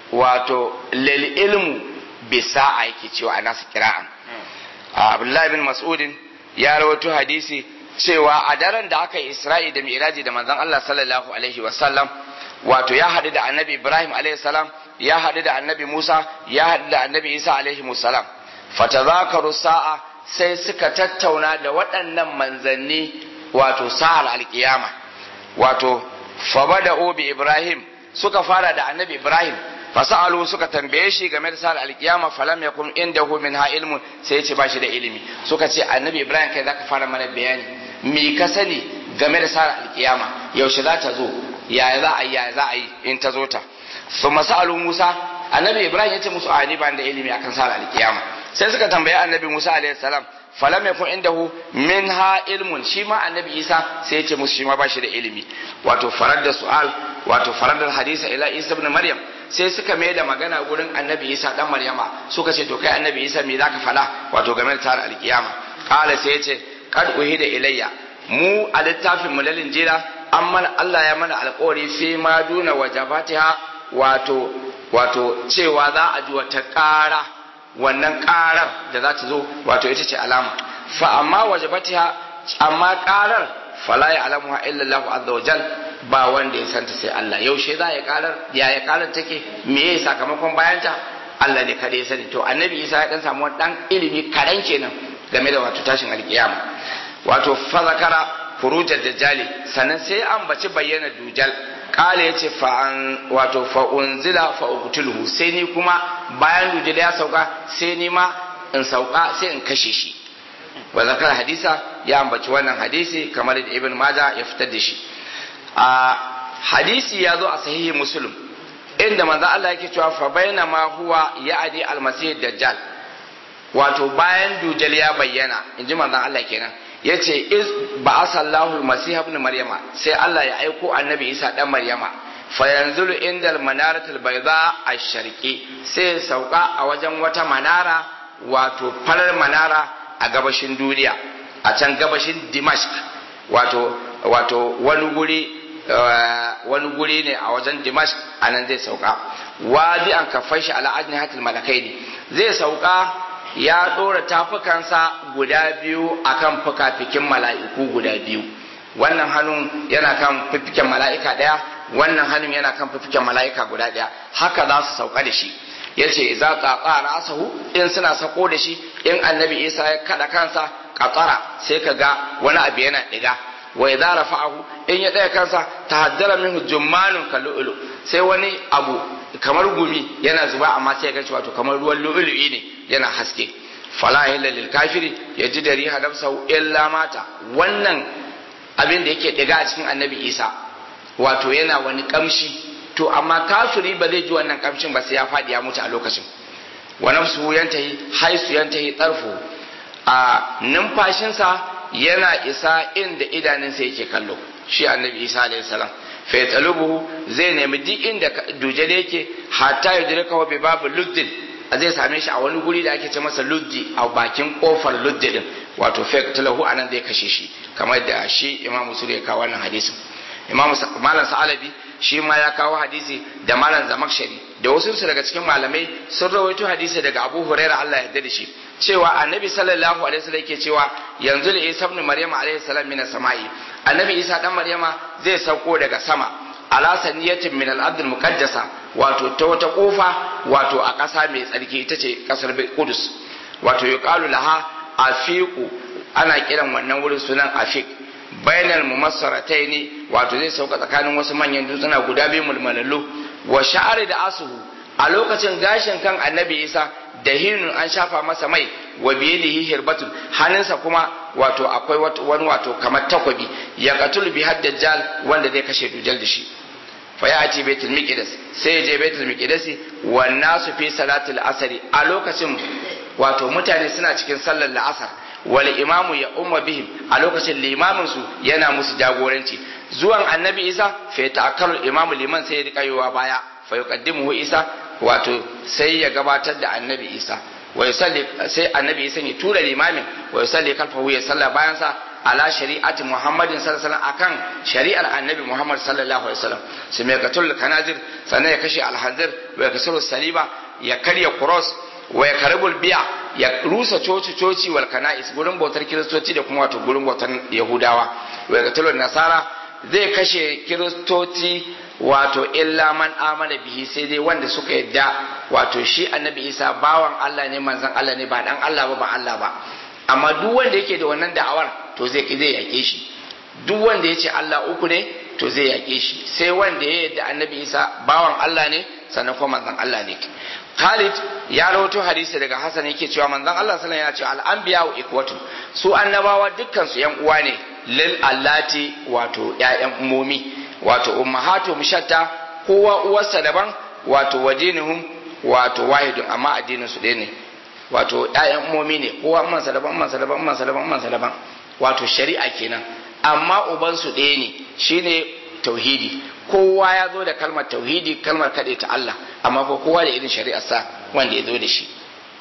wato lil ilmu bisa yake cewa a nasu kira'an abdullahi bin mas'udin ya rawaito hadisi cewa a daren da aka yi isra'i da mi'raji da manzon Allah sallallahu alaihi wasallam wato ya haɗu da annabi ibrahim alaihi salam ya haɗu da annabi musa ya haɗu da annabi isa alaihi salam fatazakaru sa'a sai suka tattauna da waɗannan manzanni wato sa'ar alkiyama wato fabada bi ibrahim suka fara da annabi ibrahim fasa'alu suka tambaye shi game da sa'ar alkiyama falam yakum indahu minha ilmun sai ya ce ba shi da ilimi suka ce annabi ibrahim kai zaka fara mana bayani me ka sani game da sa'ar alkiyama yaushe za ta zo yaya za a yi yaya za a yi in ta zo ta su masa'alu musa annabi ibrahim ya ce musu a ni ban da ilimi akan sa'ar alkiyama sai suka tambaye annabi musa alaihi salam falam yakun indahu minha ilmun shi ma annabi isa sai ya ce musu shi ma bashi da ilimi wato farar da su'al wato farar da hadisa ila isa ibn maryam sai suka mai da magana gurin annabi isa dan maryama suka ce to kai annabi isa me zaka fada wato game da tarar alkiyama kala sai ya ce kad uhida ilayya mu a littafin mu lalin jira amma Allah ya mana alƙawari fi ma duna wajabatiha wato wato cewa za a ji wata ƙara wannan karar da za ta zo wato ita ce alama fa amma wajabatiha amma karar fala ya alamuha illa Allah azza wa jal ba wanda ya santa sai Allah yaushe za ya karar ya ya karar take me ya sakamakon bayanta Allah ne kada ya sani to annabi Isa ya dan samu dan ilimi karan kenan game da wato tashin alkiyama wato fa zakara furujar dajjali sannan sai an baci bayyana dujal kala ya ce wato fa'unzila fa'uktulhu sai ni kuma bayan dujal ya sauka sai ni ma in sauka sai in kashe shi wa zakar hadisa ya ambaci wannan hadisi kamar da ibn maja ya fitar da shi a hadisi ya zo a sahihi muslim inda manzo Allah yake cewa fa baina ma huwa ya'di almasih dajjal wato bayan dujal ya bayyana inji manzo Allah kenan ya ce iz ba asallahu almasih ibn maryama sai Allah ya aiko annabi Isa dan maryama fa yanzulu indal manaratul bayda ash-sharqi sai sauka a wajen wata manara wato farar manara a gabashin duniya a can gabashin Dimashq wato wato wani guri wani guri ne a wajen dimash a nan zai sauka wadi an kafai shi ala ajni hatil malakai ne zai sauka ya ɗora tafukansa guda biyu akan fuka-fikin mala'iku guda biyu wannan hannun yana kan fifiken mala'ika ɗaya wannan hannun yana kan fifiken mala'ika guda ɗaya haka za su sauka da shi ya ce za ka ƙara asahu in suna sako da shi in annabi isa ya kaɗa kansa ƙaƙara sai ka ga wani abu yana ɗiga wa idza rafa'ahu in ya ɗaya kansa tahaddara minhu jummanun kallu'ulu sai wani abu kamar gumi yana zuba amma sai ga wato kamar ruwan lu'ulu'i ne yana haske fala illa lil kafiri yaji da riha nafsahu illa mata wannan abin da yake ɗiga a cikin annabi isa wato yana wani kamshi to amma kafiri ba zai ji wannan kamshin ba sai ya faɗi ya mutu a lokacin wa nafsuhu yantahi haisu yantahi tarfu a numfashinsa yana isa inda idanunsa yake kallo shi annabi isa alayhi salam fa yatalubuhu zai nemi duk inda dujal yake hatta yudrika wa bi babu luddin zai same shi a wani guri da ake ce masa luddi a bakin kofar luddi din wato fa yatalahu anan zai kashe shi kamar da shi imam musul ya kawo wannan hadisin imam malam sa'alabi shi ma ya kawo hadisi da malam zamakshari da wasu su daga cikin malamai sun rawaito hadisi daga abu huraira Allah ya yarda da shi cewa annabi sallallahu alaihi wasallam yake cewa yanzu da isa ibn maryama alaihi salam min samai annabi isa dan maryama zai sauko daga sama ala saniyatin min al-ardh muqaddasa wato ta wata kofa wato a ƙasa mai tsarki ita ce ƙasar Qudus wato yuqalu laha afiqu ana kiran wannan wurin sunan afiq bainal mumassarataini wato zai sauka tsakanin wasu manyan dutsuna guda biyu mulmulallu wa sha'ari da asuhu a lokacin gashin kan annabi isa da hinun an shafa masa mai wa biyadihi hirbatun hannunsa kuma wato akwai wani wato kamar takwabi ya qatul bi dajjal wanda zai kashe dujal da shi fa ya ci baitul miqdas sai ya je baitul miqdas wa nasu fi salatul asri a lokacin wato mutane suna cikin sallar la'asar wal imamu ya umma bihim a lokacin limamin su yana musu jagoranci zuwan annabi isa fa ta'akkaru imamu liman sai ya rika yowa baya fa yuqaddimuhu isa wato sai ya gabatar da annabi isa wa yusalli sai annabi isa ya tura limamin wa yusalli kalfahu ya salla bayan sa ala shari'ati muhammadin sallallahu alaihi wasallam akan shari'ar annabi muhammad sallallahu alaihi wasallam sai mai katul kanazir sannan ya kashe alhazir wa ya kasuru saliba ya karya cross wa ya karibul biya ya rusa coci coci wal kana'is gurin bautar kiristoci da kuma wato gurin bautar yahudawa wa ya katul nasara zai kashe kiristoci wato illa man amana bihi sai dai wanda suka yadda wato shi annabi isa bawan Allah ne manzon Allah ne ba dan Allah ba ba Allah ba amma duk wanda yake da wannan da'awar to zai zai yake shi duk wanda ya ce Allah uku ne to zai yake shi sai wanda ya yadda annabi isa bawan Allah ne sannan kuma manzon Allah ne Khalid ya rawaito hadisi daga Hassan yake cewa manzon Allah sallallahu alaihi wasallam ya ce al-anbiya wa ikwatu su annabawa dukkan su yan uwa ne lil allati wato ƴaƴan ummomi wato ummahatu mushatta kowa uwarsa daban wato wadinihum wato wahidun amma addinin su ɗaya ne wato ƴaƴan ummomi ne kowa mansa daban mansa daban mansa daban mansa daban wato shari'a kenan amma uban su ɗaya ne shine tauhidi kowa ya zo da kalmar tauhidi kalmar kaɗai ta Allah amma ko kowa da irin shari'ar sa wanda ya zo da shi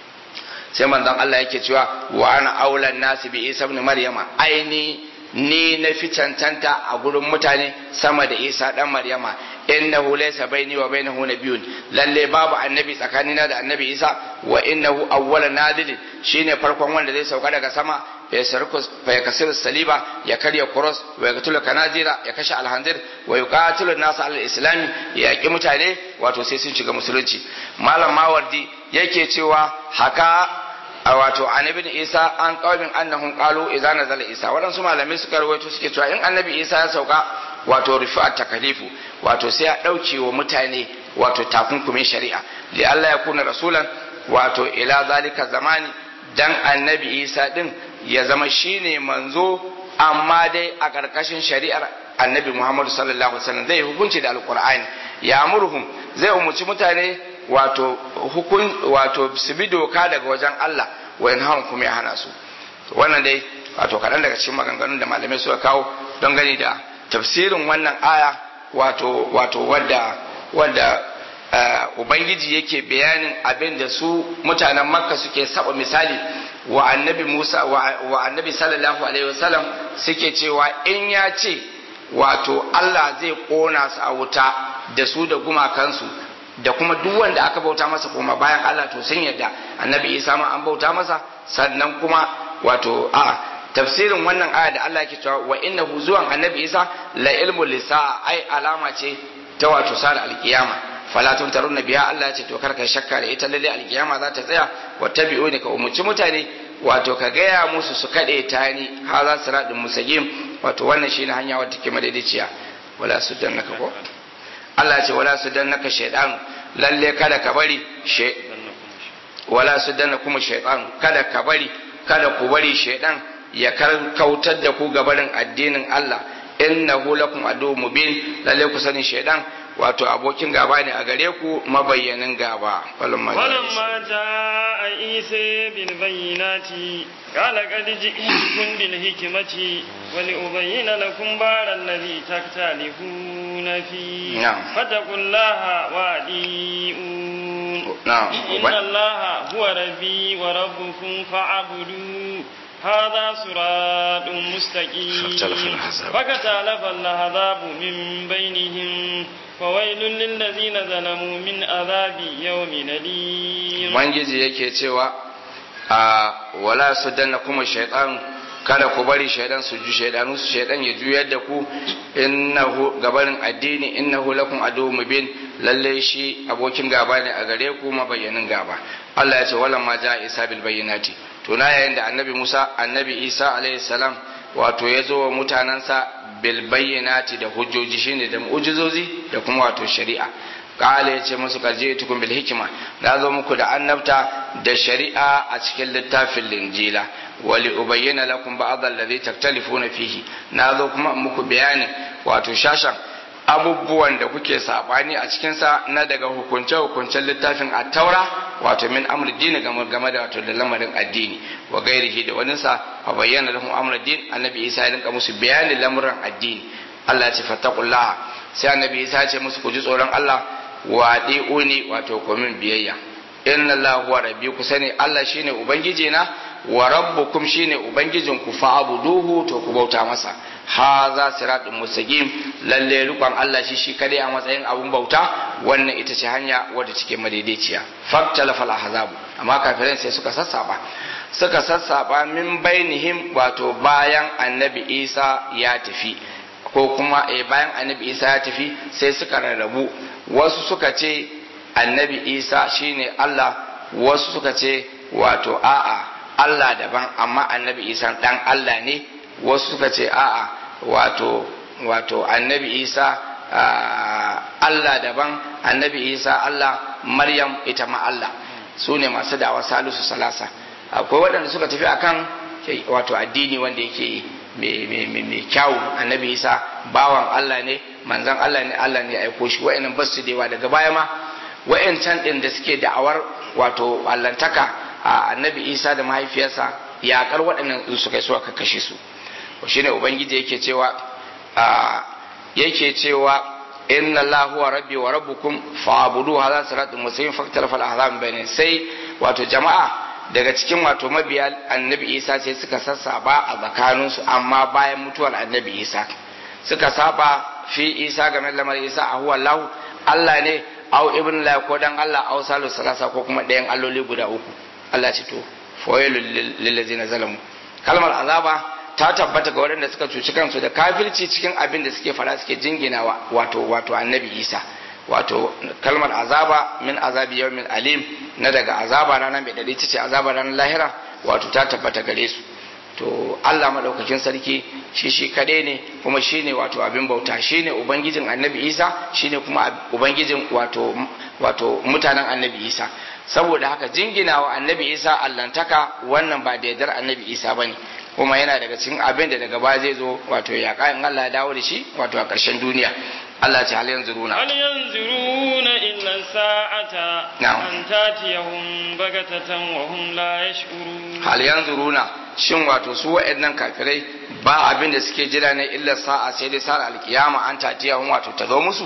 sai manzon Allah yake cewa wa ana aulan nasi bi Isa ibn Maryama aini ni na fi cancanta a gurin mutane sama da Isa dan Maryama innahu laysa baini wa bainahu nabiyyun lalle babu annabi tsakanina da annabi Isa wa innahu awwalan nadil shine farkon wanda zai sauka daga sama fa ya kasir saliba ya karya kuros wa ya katula kanazira ya kashe alhanzir wa ya katilu nasu alal islami ya yaƙi mutane wato sai sun shiga musulunci malam mawardi yake cewa haka wato annabi isa an qaumin annahum qalu idza nazala isa waɗansu malamai suka rawaito suke cewa in annabi isa ya sauka wato rufi'at takalifu wato sai ya ɗauke wa mutane wato takunkumin shari'a li Allah ya kuna rasulan wato ila zalika zamani dan annabi isa din ya zama shine manzo amma dai a ƙarƙashin shari'ar annabi muhammadu sallallahu alaihi wasallam zai hukunci da alƙur'ani ya murhum zai umarci mutane wato hukun wato su bi doka daga wajen Allah wa in kuma ya hana su wannan dai wato kaɗan daga cikin maganganun da malamai suka kawo don gani da tafsirin wannan aya wato wato wadda wadda ubangiji yake bayanin abin da su mutanen makka suke saba misali wa annabi Musa wa annabi sallallahu alaihi wasallam suke cewa in ya ce wato Allah zai kona su a wuta da su da gumakansu da kuma duk wanda aka bauta masa kuma bayan Allah to sun yadda annabi Isa ma an bauta masa sannan kuma wato a tafsirin wannan aya da Allah yake cewa wa innahu zuwan annabi Isa la ilmu lisa ai alama ce ta wato sal alkiyama fala tumtarunna biha Allah ce to karka shakka da ita lalle alkiyama za ta tsaya wa tabi'uni ka umurci mutane wato ka gaya musu su kade ta ni ha za su radin musagim wato wannan shine hanya wadda take madaidaiciya wala su dannaka ko Allah ce wala su dannaka shaydan lalle kada ka bari she wala su danna kuma shaytan kada ka bari kada ku bari shaydan ya kautar da ku gabarin addinin Allah innahu lakum adu mubin lalle ku sani shaydan wato abokin gaba ne a gare ku mabayyanin gaba falamma jaa isa bil bayyinati qala qad ji'tukum bil hikmati wa li ubayyana lakum bara alladhi taktalifuna fi fattaqullaha wa adiun inna allaha huwa rabbi wa rabbukum fa'budu هذا صراط مستقيم فكتالف العذاب من بينهم فويل للذين ظلموا من عذاب يوم أليم Ubangiji yake cewa a wala su danna kuma shaitan kada ku bari shaidan su ju shaidanu su shaidan ya juyar da ku innahu gabarin addini innahu lakum adu mubin lalle shi abokin gaba ne a gare ku mabayyanin gaba Allah ya ce wala ma ja isa bil bayyinati to na yayin da annabi Musa annabi Isa alaihi salam wato ya zo wa mutanansa bil bayyinati da hujjoji shine da mu'jizozi da kuma wato shari'a kala ya ce musu karje tukun bil hikima na zo muku da annabta da shari'a a cikin littafin linjila wali ubayyana lakum ba'd alladhi taktalifuna fihi na zo kuma muku bayanin wato shashan abubuwan da kuke sabani a cikin sa na daga hukunce hukuncen littafin at-taura wato min amr dini game game da wato da lamarin addini wa gairihi da wani sa fa bayyana lahum amr din annabi Isa ya rinka musu bayanin lamuran addini Allah ya ce fattaqullaha sai annabi Isa ya ce musu ku ji tsoron Allah wa uni wato komin biyayya inna Allah huwa rabbi ku sani Allah shine ubangiji na wa rabbukum shine ubangijin ku fa'buduhu to ku bauta masa haza siratun mustaqim lalle rukun Allah shi shi kadai a matsayin abun bauta wannan ita ce hanya wadda take madaidaiciya faktalafa al-ahzab amma kafirai sai suka sassaba suka sassaba min bainihim wato bayan annabi Isa ya tafi ko kuma eh, bayan annabi Isa ya tafi sai suka rarrabu wasu suka ce annabi Isa shine Allah wasu suka ce wato a'a Allah daban amma annabi Isa dan Allah ne wasu suka ce a'a wato wato annabi Isa Allah daban annabi Isa Allah Maryam ita ma Allah su ne masu dawa salisu salasa akwai waɗanda suka tafi akan wato addini wanda yake mai kyawu annabi Isa bawan Allah ne manzan Allah ne Allah ne ya aiko shi wa'annan ba su dewa daga baya ma wa'ancan din da suke da'awar wato allantaka a annabi Isa da mahaifiyarsa yakar waɗannan su kai suka kashe su shine ubangiji yake cewa yake cewa inna Allah huwa rabbi wa rabbukum fa'budu hadha siratun mustaqim faktar fal ahzab bayna sai wato jama'a daga cikin wato mabiya annabi Isa sai suka sassaba a tsakaninsu amma bayan mutuwar annabi Isa suka saba fi Isa game da lamarin Isa a huwa Allah Allah ne au ibn la ko dan Allah au salu salasa ko kuma ɗayan alloli guda uku Allah ce to fawailul lil ladzina zalamu kalmar azaba ta tabbata ga waɗanda suka cuci kansu da kafirci cikin abin da suke fara suke jinginawa wato wato annabi Isa wato kalmar azaba min azabi yawmin alim na daga azaba ranar mai dade ce azaba ranar lahira wato ta tabbata gare su to Allah madaukakin sarki shi shi kade ne kuma shine wato abin bauta shine ubangijin annabi Isa shine kuma ubangijin wato wato mutanen annabi Isa saboda haka jinginawa annabi Isa allantaka wannan ba da yardar annabi Isa bane kuma yana daga cikin abin da daga baya zai zo wato ya in Allah ya dawo da shi wato a ƙarshen duniya Allah ce hal yanzuruna hal yanzuruna illa sa'ata an tatiyahum bagatatan wa hum la yash'urun hal yanzuruna shin wato su wa'annan kafirai ba abin da suke jira ne illa sa'a sai dai sa'ar alkiyama an tatiyahum wato ta zo musu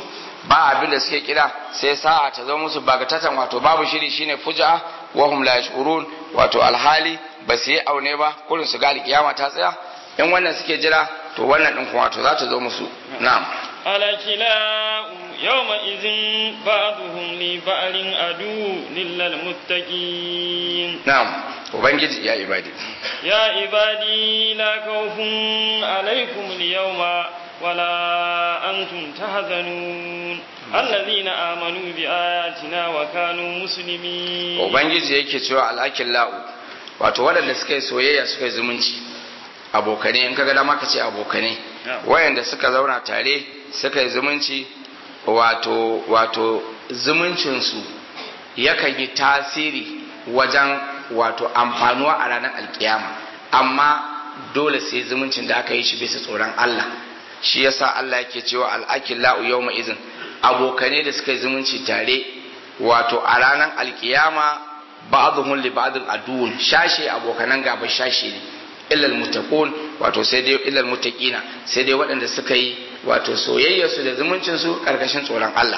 ba abin da suke kira sai sa'a ta zo musu bagatatan wato babu shiri shine fuja wa hum la yashurun wato alhali ba su yi aune ba kullun su ga alkiyama ta tsaya in wannan suke jira to wannan din kuma wato za ta zo musu na'am الكلاء يومئذ بعضهم لبعض عدو إلا المتقين na'am ubangiji ya ibadi يا عبادي لا خوف عليكم اليوم ولا أنتم تحزنون الذين آمنوا بآياتنا وكانوا مسلمين ubangiji yake cewa al'akin la'u wato waɗanda suka yi soyayya suka yi zumunci abokane in kaga dama ka ce abokane wayanda suka zauna tare suka yi zumunci wato wato zumuncinsu yakan yi tasiri wajen wato amfanuwa a ranar alkiyama amma dole sai zumuncin da aka yi shi bisa tsoron Allah shi yasa Allah yake cewa al'akin la'u yau izin abokane da suka yi zumunci tare wato a ranar alkiyama ba'dhum li ba'dhin aduwwun shashe abokanan gaba shashe ne illal muttaqun wato sai dai illal muttaqina sai dai waɗanda suka yi wato soyayya su da zumuncin su karkashin tsoron Allah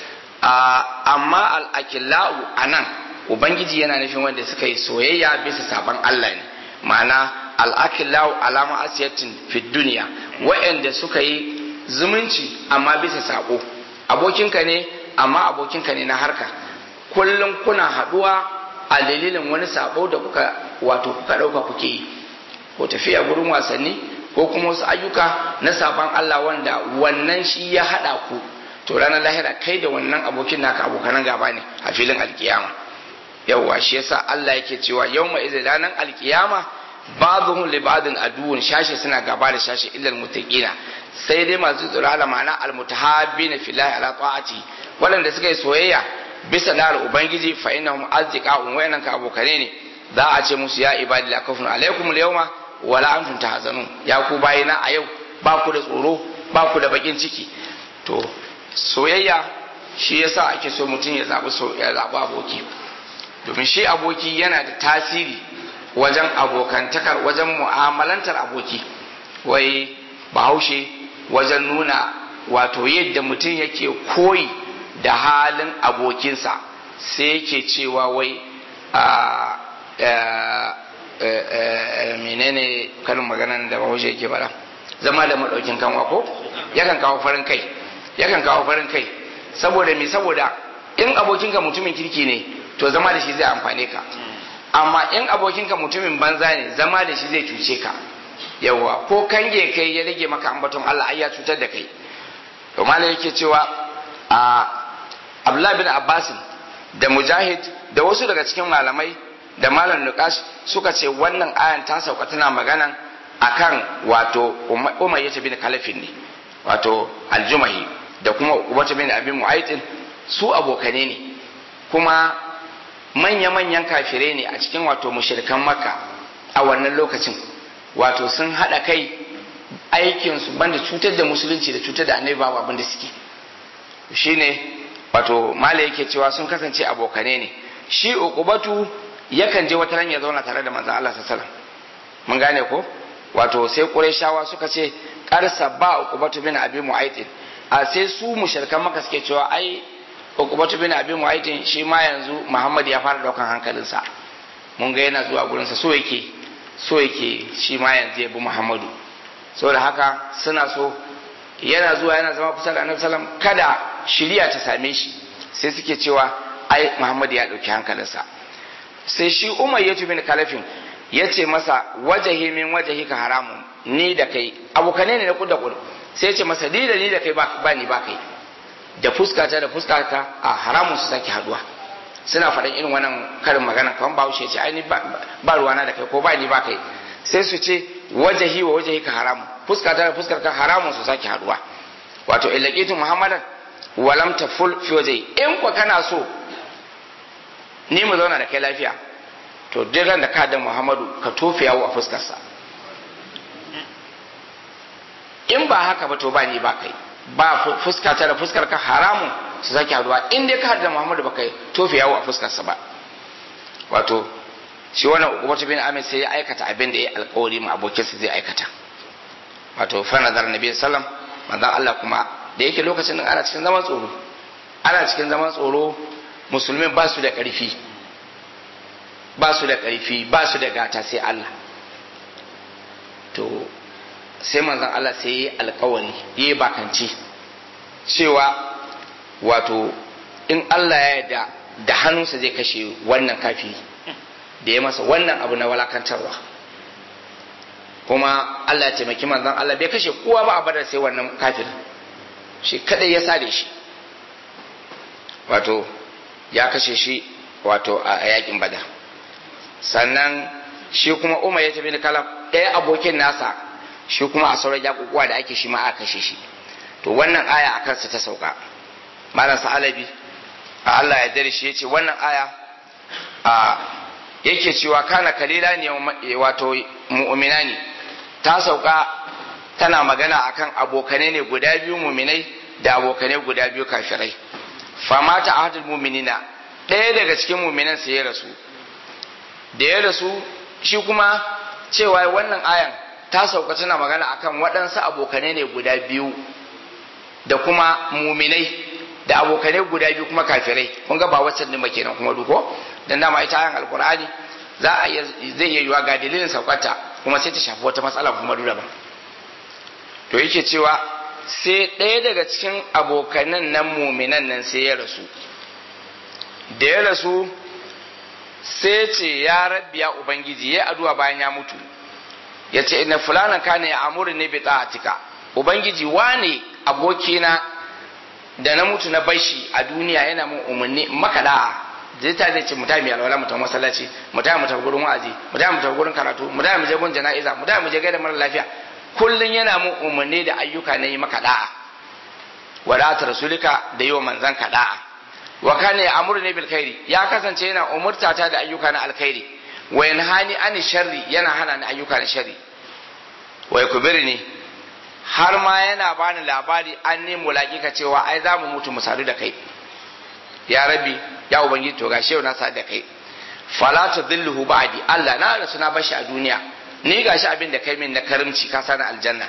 amma al-akillau anan ubangiji yana nufin wanda suka yi soyayya bisa saban Allah ne ma'ana al-akillau alama asiyatin fid duniya waɗanda suka yi zumunci amma bisa sako abokinka ne amma abokinka ne na harka kullum kuna haɗuwa a dalilin wani sabo da kuka wato kuka ɗauka kuke yi ko tafiya gurin wasanni ko kuma wasu ayyuka na saban Allah wanda wannan shi ya haɗa ku to ranar lahira kai da wannan abokin naka abokanan gaba ne a filin alkiyama yawwa shi yasa Allah yake cewa yawma idza ranar alkiyama ba'dhum li ba'din aduwwun shashi suna gaba da shashi illa almuttaqina sai dai masu tsoro ala ma'ana almutahabbina fillahi ala ta'ati waɗanda suka yi soyayya bisa nar ubangiji fa innahum azdiqa'un wayannan ka abokane ne za a ce musu ya ibadi la kafun alaikum al-yawma wala antum tahzanun ya ku bayina a yau ba ku da tsoro ba ku da bakin ciki to soyayya shi yasa ake so mutum ya zabi so ya zabi aboki domin shi aboki yana da tasiri wajen abokantakar wajen mu'amalantar aboki wai bahaushe wajen nuna wato yadda mutum yake koyi da halin abokinsa sai yake cewa wai menene karin maganan da bahaushe yake fara zama da maɗaukin kanwa ko yakan kawo farin kai yakan kawo farin kai saboda me saboda in abokinka mutumin kirki ne to zama da shi zai amfane ka amma in abokinka mutumin banza ne zama da shi zai cuce ka yawa ko kange kai ya rage maka ambaton Allah ai ya cutar da kai to malai yake cewa a Abdullah bin Abbas da Mujahid da wasu daga cikin malamai da malam Nukash suka ce wannan ayan ta sauka tana maganan akan wato Umayyah bin Kalafin ne wato Aljumahi da kuma Ubata bin Abi Mu'aytin su abokane ne kuma manya-manyan kafirai ne a cikin wato mushrikan Makka a wannan lokacin wato sun haɗa kai aikinsu banda cutar da musulunci da cutar da annabi babu abin da suke shine wato mala yake cewa sun kasance abokane ne shi uqubatu yakan je wata ya zauna tare da manzon Allah sallallahu mun gane ko wato sai qurayshawa suka ce qarsa ba uqubatu bin abi mu'aytin a sai su mushrikan maka suke cewa ai uqubatu bin abi mu'aytin shi ma yanzu Muhammad ya fara daukan hankalinsa mun ga yana zuwa gurinsa so yake so yake shi ma yanzu ya bi Muhammadu saboda haka suna so yana zuwa yana zama kusa da Annabi sallam kada shiriya ta same shi sai suke cewa ai Muhammadu ya dauki hankalinsa sai shi Umar ya bin Kalafin ya ce masa wajahi min wajahi ka haramun ni da kai abokane ne na kuda kudu sai ce masa ni da ni da kai ba ni ba kai da fuskata da fuskata a haramun su sake haduwa suna faɗin irin wannan karin magana kamar bahaushe ce ai ni ba ruwana da kai ko ba ni ba kai sai su ce wajahi wa wajahi ka haramu fuskata da fuskar ka haramun su sake haduwa wato illaqitu muhammadan walam taful fi wajhi in ko kana so ni mu zauna da kai lafiya to duk ran da ka da muhammadu ka tofe yawo a fuskarsa in ba haka ba to ba ni ba kai ba fuskata da fuskar ka haramun su sake haduwa in dai ka da muhammadu ba kai tofe yawo a fuskarsa ba wato shi wannan ukubatu bin amir sai ya aikata abin da ya alkawari ma abokinsa zai aikata wato fa nazar nabi sallam manzon Allah kuma da yake lokacin ana cikin zaman tsoro ana cikin zaman tsoro musulmin ba su da ƙarfi ba su da ƙarfi ba su da gata sai Allah to sai manzon Allah sai yi alkawari yi bakanci cewa wato in Allah ya yarda da hannunsa zai kashe wannan kafiri da ya masa wannan abu na walakantarwa kuma Allah ya taimaki manzon Allah bai kashe kowa ba a badar sai wannan kafir shi kadai ya sare shi wato ya kashe shi wato a yakin badar sannan shi kuma Umar ya tafi kalaf ɗaya abokin nasa shi kuma a sauran yakukuwa da ake shi ma aka kashe shi to wannan aya a kansa ta sauka malam sa'alabi a Allah ya dare shi ya ce wannan aya a yake cewa kana kalila ne wato mu'mina ne ta sauka tana magana akan abokanai ne guda biyu muminai da abokanai guda biyu kafirai fama ta ahadul muminina ɗaya daga cikin muminan sai ya rasu da ya rasu shi kuma cewa wannan ayan ta sauka tana magana akan waɗansu abokanai ne guda biyu da kuma muminai da abokanai guda biyu kuma kafirai kun ga ba waccan din ba kenan kuma duko dan dama ita ayan alqur'ani za a zai iya yiwa ga dalilin saukarta kuma sai ta shafi wata matsala kuma duk daban to yake cewa sai ɗaya daga cikin abokanan nan muminan nan sai ya rasu da ya rasu sai ce ya rabbi ya ubangiji ya addu'a bayan ya mutu ya ce ina fulana kana ya amuri ne bi ta'atika ubangiji wane abokina da na mutu na bashi a duniya yana mun umarni maka da'a zai ta zai ce mutane alwala mutum masallaci mutane mutum gurin wa'azi mutane mutum gurin karatu mutane mu je gun jana'iza mutane mu je gaida mara lafiya kullun yana mun umarni da ayyuka na yi maka da'a wadata rasulika da yi wa manzan ka da'a wa kana ya amuru ne bil khairi ya kasance yana umurta ta da ayyuka na alkhairi wa yanhani ani sharri yana hana ni ayyuka na sharri wa yakbirni har ma yana bani labari an ne mulakika cewa ai za mu mutu mu sadu da kai ya rabbi ya ubangiji to gashi yau na sadu da kai fala tudilluhu ba'di Allah na rasu na bashi a duniya ni gashi abin da kai min na karimci ka sani aljanna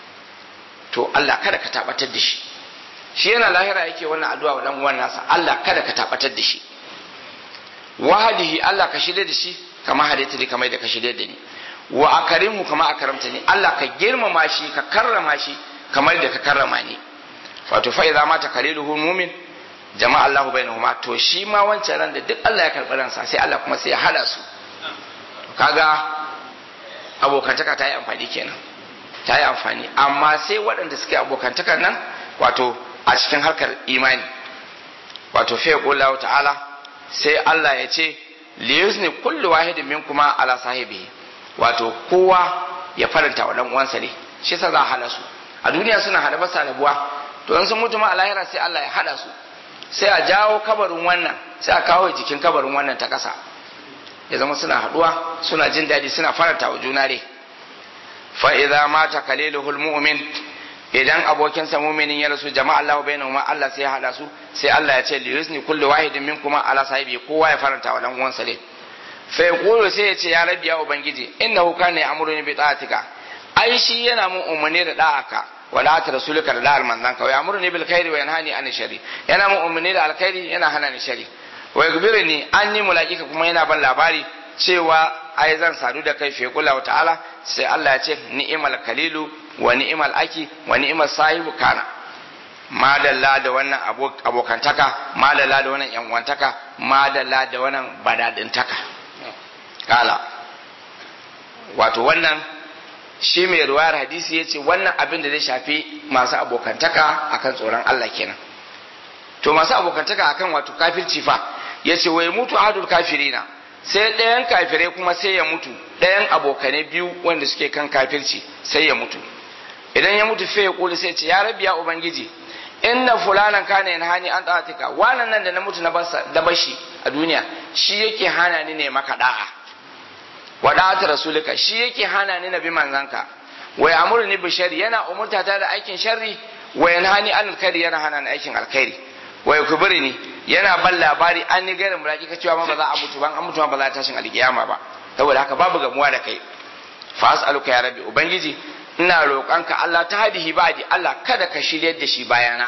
to Allah kada ka tabatar da shi shi yana lahira yake wannan addu'a wa dan uwan nasa Allah kada ka tabatar da shi wahadihi Allah ka shirye da shi kama hadaita ni kamar da ka shirye da ni wa akarimu kama akaramta ni Allah ka girmama shi ka karrama shi kamar da ka karrama ni wato fa idza mata kaliluhu mu'min jama'a Allahu bainahuma to shi ma wancan ran da duk Allah ya karɓi ransa sai Allah kuma sai ya hada su kaga abokantaka ta yi amfani kenan ta yi amfani amma sai waɗanda suke abokantakan nan wato a cikin harkar imani wato fa yaqulu ta'ala sai Allah ya ce liyuzni kullu wahidin minkuma ala sahibihi wato kowa ya faranta wa dan uwansa ne shi yasa za a hada su a duniya suna hada ba rabuwa to in sun mutu ma a lahira sai Allah ya hada su sai a jawo kabarin wannan sai a kawo jikin kabarin wannan ta kasa ya zama suna haduwa suna jin daɗi suna faranta wa juna ne fa idza mata kaliluhul mu'min idan abokinsa muminin ya rasu jama'a Allah bainahuma Allah sai ya hada su sai Allah ya ce li yusni kullu wahidin minkum ala sahibi kowa ya faranta wa dan uwansa ne fa yaqulu sai ya ce ya rabbi ya ubangiji innahu kana ya'muruni bi ta'atika ai shi yana mun umarni da da'aka wa la ta rasulika da da'al manzan ka wa ya'muruni bil khairi wa yanhani an shari yana mun umarni da alkhairi yana hana ni shari wa yakbirni anni mulaqika kuma yana ban labari cewa ai zan sadu da kai fi kula ta'ala sai Allah ya ce ni'mal kalilu wa ni'mal aki wa ni'mal sahibu kana madalla da wannan abokantaka madalla da wannan yanwantaka madalla da wannan badadintaka kala wato wannan shi mai ruwayar hadisi ya ce wannan abin da zai shafi masu abokantaka akan tsoron Allah kenan to masu abokantaka akan wato kafirci fa ya ce wai mutu ahadul kafirina sai ɗayan kafirai kuma sai ya mutu ɗayan abokanai biyu wanda suke kan kafirci sai ya mutu idan ya mutu sai ya kuli sai ce ya rabbi ya ubangiji inna fulanan kana yanhani an ta'atika wannan nan da na mutu na da bashi a duniya shi yake hana ni ne maka da'a wa da'ata rasulika shi yake hana ni na bi manzanka wa ya'muruni bi sharri yana umurta ta da aikin sharri wa yanhani an alkhairi yana hana ni aikin alkhairi wa yakbirni yana ban labari an ni gairin mulaki ka cewa ma ba za a mutu ban an mutu ma ba za a tashin alkiyama ba saboda haka babu gamuwa da kai fa as'aluka ya rabbi ubangiji ina roƙonka Allah ta hadihi ba'di Allah kada ka shiryar da shi bayana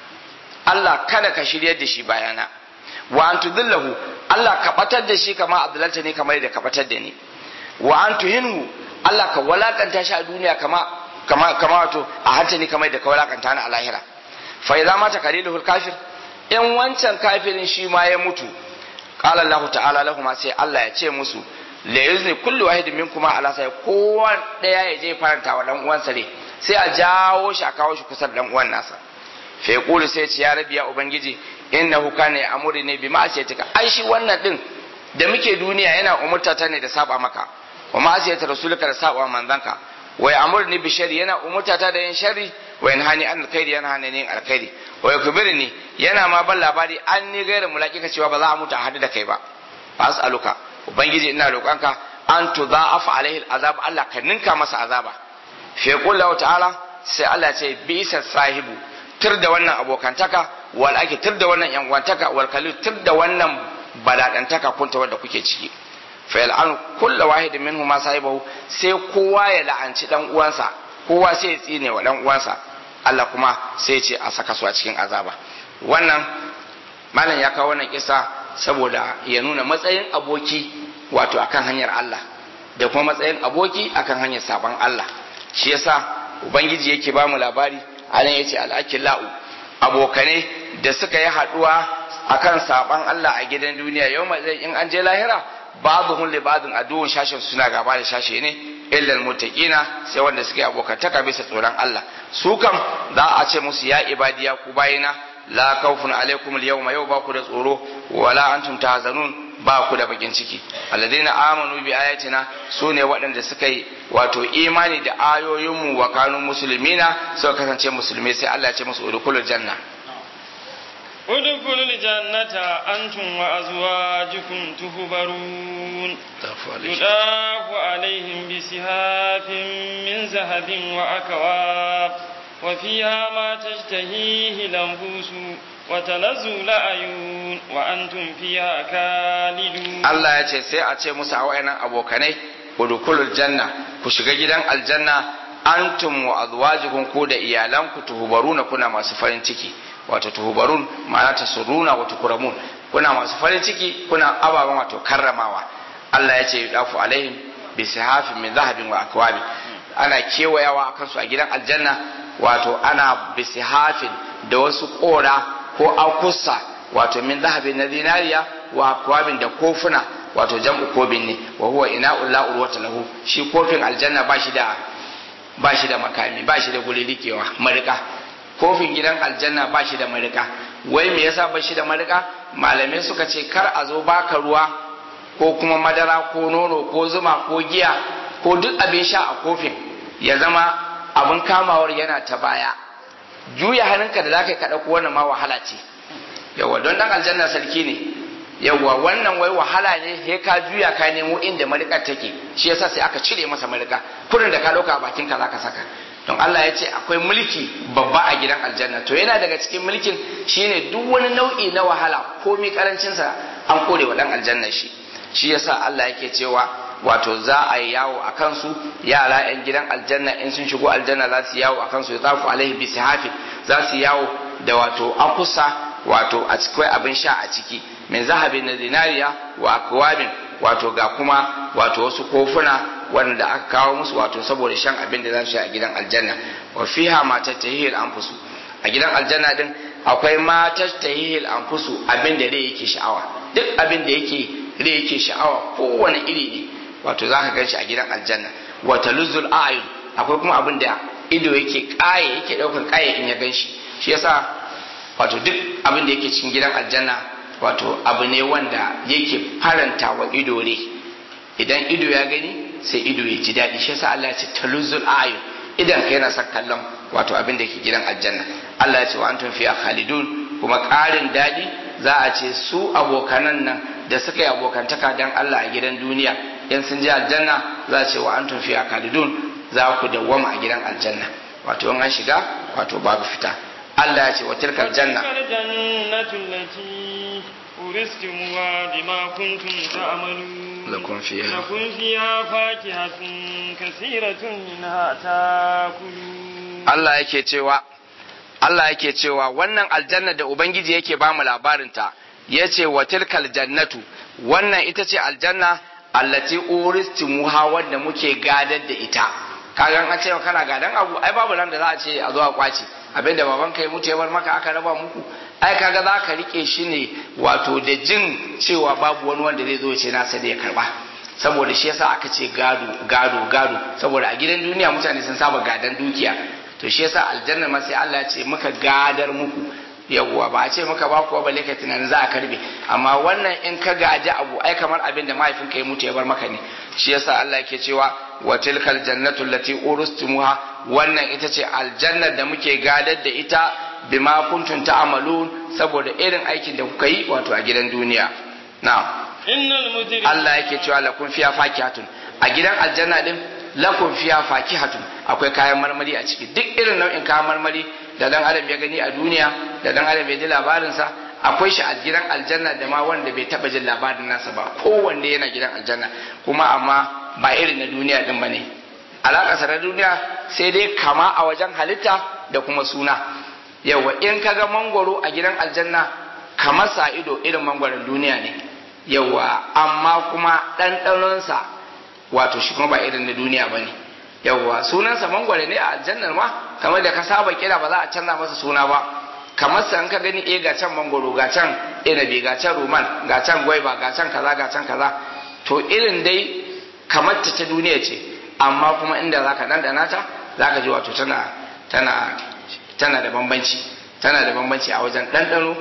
Allah kada ka shiryar da shi bayana wa an tudillahu Allah ka batar da shi kama abdulalta ne kamar da ka batar da ni wa an tuhinhu Allah ka walakanta shi a duniya kama kama kama wato a hanta ni kamar da ka walakanta ni a lahira fa idza mata kaliluhul kafir in wancan kafirin shi ma ya mutu qala Allah ta'ala lahum sai Allah ya ce musu la yuzni kullu wahidin minkum ala sai kowa daya ya je faranta wa dan uwansa ne sai a jawo shi a kawo shi kusa da dan uwan nasa fa yaqulu sai ce ya rabbi ya ubangiji innahu kana ya'muru ne bi ma'asiyatika ai shi wannan din da muke duniya yana umurta ta ne da saba maka wa ma'asiyata rasulika da saba manzanka wa ya'muru bi shari yana umurta ta da yin sharri wa yanhani an alkhairi yana hana yin alkhairi wa yakbirni yana ma ban labari an ni gairin mulakika cewa ba za a mutu a hadu da kai ba as'aluka ubangiji ina roƙonka an tudha'afa alaihi al'azab Allah ka ninka masa azaba fi yaqul ta'ala sai Allah ce bisa sahibu tur da wannan abokantaka wal ake tur da wannan yanwantaka wal kalil tur da wannan badadantaka kunta wanda kuke ciki fa yal'an kullu wahidin minhum ma sahibahu sai kowa ya la'anci dan uwansa kowa sai ya tsine wa dan uwansa Allah kuma sai ya ce a saka su a cikin azaba wannan malam ya kawo wannan kisa saboda ya nuna matsayin aboki wato akan hanyar Allah da kuma matsayin aboki akan hanyar sabon Allah shi yasa ubangiji yake ba mu labari anan yace al-akillau abokane da suka yi haduwa akan sabon Allah a gidan duniya yau zai in an je lahira ba'dhum li ba'dhin aduwwun shashin suna gaba da shashe ne illal muttaqina sai wanda suke abokantaka bisa tsoron Allah su kam za a ce musu ya ibadiya ku bayina la khawfun alaikum al-yawma yau ba ku da tsoro wala antum tahzanun ba ku da bakin ciki alladheena amanu bi ayatina sune waɗanda suka yi wato imani da ayoyinmu wa kanu muslimina suka kasance musulmai sai Allah ya ce musu udkhulul janna ادخلوا الجنة أنتم وأزواجكم تهبرون يضاف عليهم بسهاف من ذهب وأكواب وفيها ما تشتهيه الأنفس وتلذ الأعين وأنتم فيها خالدون الله يجي سي أتي موسى وأنا أبو كني ودخلوا الجنة كشغا جدان الجنة أنتم وأزواجكم كودا إيالانكم تهبرون كنا ما سفرين تكي wato tuhubarun ma'ana tasurruna wa tukuramun kuna masu farin ciki kuna ababen wato karramawa Allah ya ce yudafu alaihim bi sihafin min zahabin wa akwabi ana kewayawa akan su a gidan aljanna wato ana bi sihafin da wasu kora ko akussa wato min zahabin na zinariya wa akwabin da kofuna wato jam'u kobin ne wa huwa ina'ul la'ul wata lahu shi kofin aljanna ba shi da ba shi da makami ba shi da guri rikewa marika kofin gidan aljanna ba shi da marika wai me yasa ba shi da marika malamai suka ce kar a zo baka ruwa ko kuma madara ko nono ko zuma ko giya ko duk abin sha a kofin ya zama abin kamawar yana ta baya juya hannunka da zaka ka dauko wannan ma wahala ce yawa don dan aljanna sarki ne yawa wannan wai wahala ne he ka juya ka nemo inda marikar take shi yasa sai aka cire masa marika kurin da ka dauka a bakin ka zaka saka don Allah ya ce akwai mulki babba a gidan aljanna to yana daga cikin mulkin shine duk wani nau'i na wahala komi karancinsa an kore wa dan aljanna shi shi yasa Allah yake cewa wato za a yi yawo a kansu yara yan gidan aljanna in sun shigo aljanna za su yawo a kansu ya zafu alaihi bi sihafi za su yawo da wato akusa wato a cikin abin sha a ciki min zahabin na zinariya wa akwabin wato ga kuma wato wasu kofuna wanda aka kawo musu wato saboda shan abin da za su a gidan aljanna wa fiha ma tattahihil anfusu a gidan aljanna din akwai ma tattahihil anfusu abin da rai yake sha'awa duk abin da yake rai yake sha'awa kowane iri ne wato zaka gan shi a gidan aljanna wa taluzzul a'yun akwai kuma abin da ido yake kaye yake daukan kaye in ya gan shi shi yasa wato duk abin da yake cikin gidan aljanna wato abu ne wanda yake faranta wa ido ne idan ido ya gani sai ido ya ji daɗi shi yasa Allah ya ce taluzul ayun idan ka yana son kallon wato abin da ke gidan aljanna Allah ya ce wa antum fiha khalidun kuma ƙarin daɗi za a ce su abokanan nan da suka yi abokantaka dan Allah a gidan duniya in sun je aljanna za a ce wa antum fiha khalidun za ku dawwama a gidan aljanna wato in an shiga wato babu fita Allah ya ce wa tilkal janna أورثتموها بما كنتم تعملون لكم فيها لكم فيها فاكهة كثيرة منها تاكلون Allah yake cewa Allah yake cewa wannan aljanna da Ubangiji yake ba mu labarinta ya ce wa tilkal jannatu wannan ita ce aljanna allati uristimuha wanda muke gadar da ita kaga an ce kana gadan abu ai babu ran da za a ce a zo a kwace abinda baban kai mutu ya bar maka aka raba muku ai kaga za ka rike shi ne wato da jin cewa babu wani wanda zai zo ya ce nasa da ya karba saboda shi yasa aka ce gado gado gado saboda a gidan duniya mutane sun saba gadan dukiya to shi yasa aljanna ma sai Allah ya ce muka gadar muku yawwa ba a ce maka ba kuwa balle ka tunanin za a karbe amma wannan in ka gaji abu ai kamar abin da mahaifinka ya mutu ya bar maka ne shi yasa Allah yake cewa wa tilkal jannatu allati urustumuha wannan ita ce aljannar da muke gadar da ita bima kuntum ta'malun saboda irin aikin da kuka yi wato a gidan duniya na'am innal mujrim Allah yake cewa lakum fiya fakihatun a gidan aljanna din lakum fiya fakihatun akwai kayan marmari a ciki duk irin nau'in kayan marmari da dan adam ya gani a duniya da dan adam ya ji labarin sa akwai shi a gidan aljanna da ma wanda bai taba jin labarin nasa ba kowanne yana gidan aljanna kuma amma ba irin na duniya din bane alaƙa na duniya sai dai kama a wajen halitta da kuma suna yawa in kaga mangwaro a gidan aljanna kamar sa ido irin mangwaron duniya ne yawa amma kuma ɗanɗanonsa wato shi kuma ba irin na duniya ba ne yawa sunansa mangwaro ne a aljannar ma kamar da ka saba kira ba za a canza masa suna ba kamar sa in ka gani eh ga can mangwaro ga can inabi ga can ruman ga can gwaiba ga can kaza ga can kaza to irin dai kamar ta ta duniya ce amma kuma inda zaka ɗanɗana ta zaka ji wato tana tana tana da bambanci tana da bambanci a wajen ɗanɗano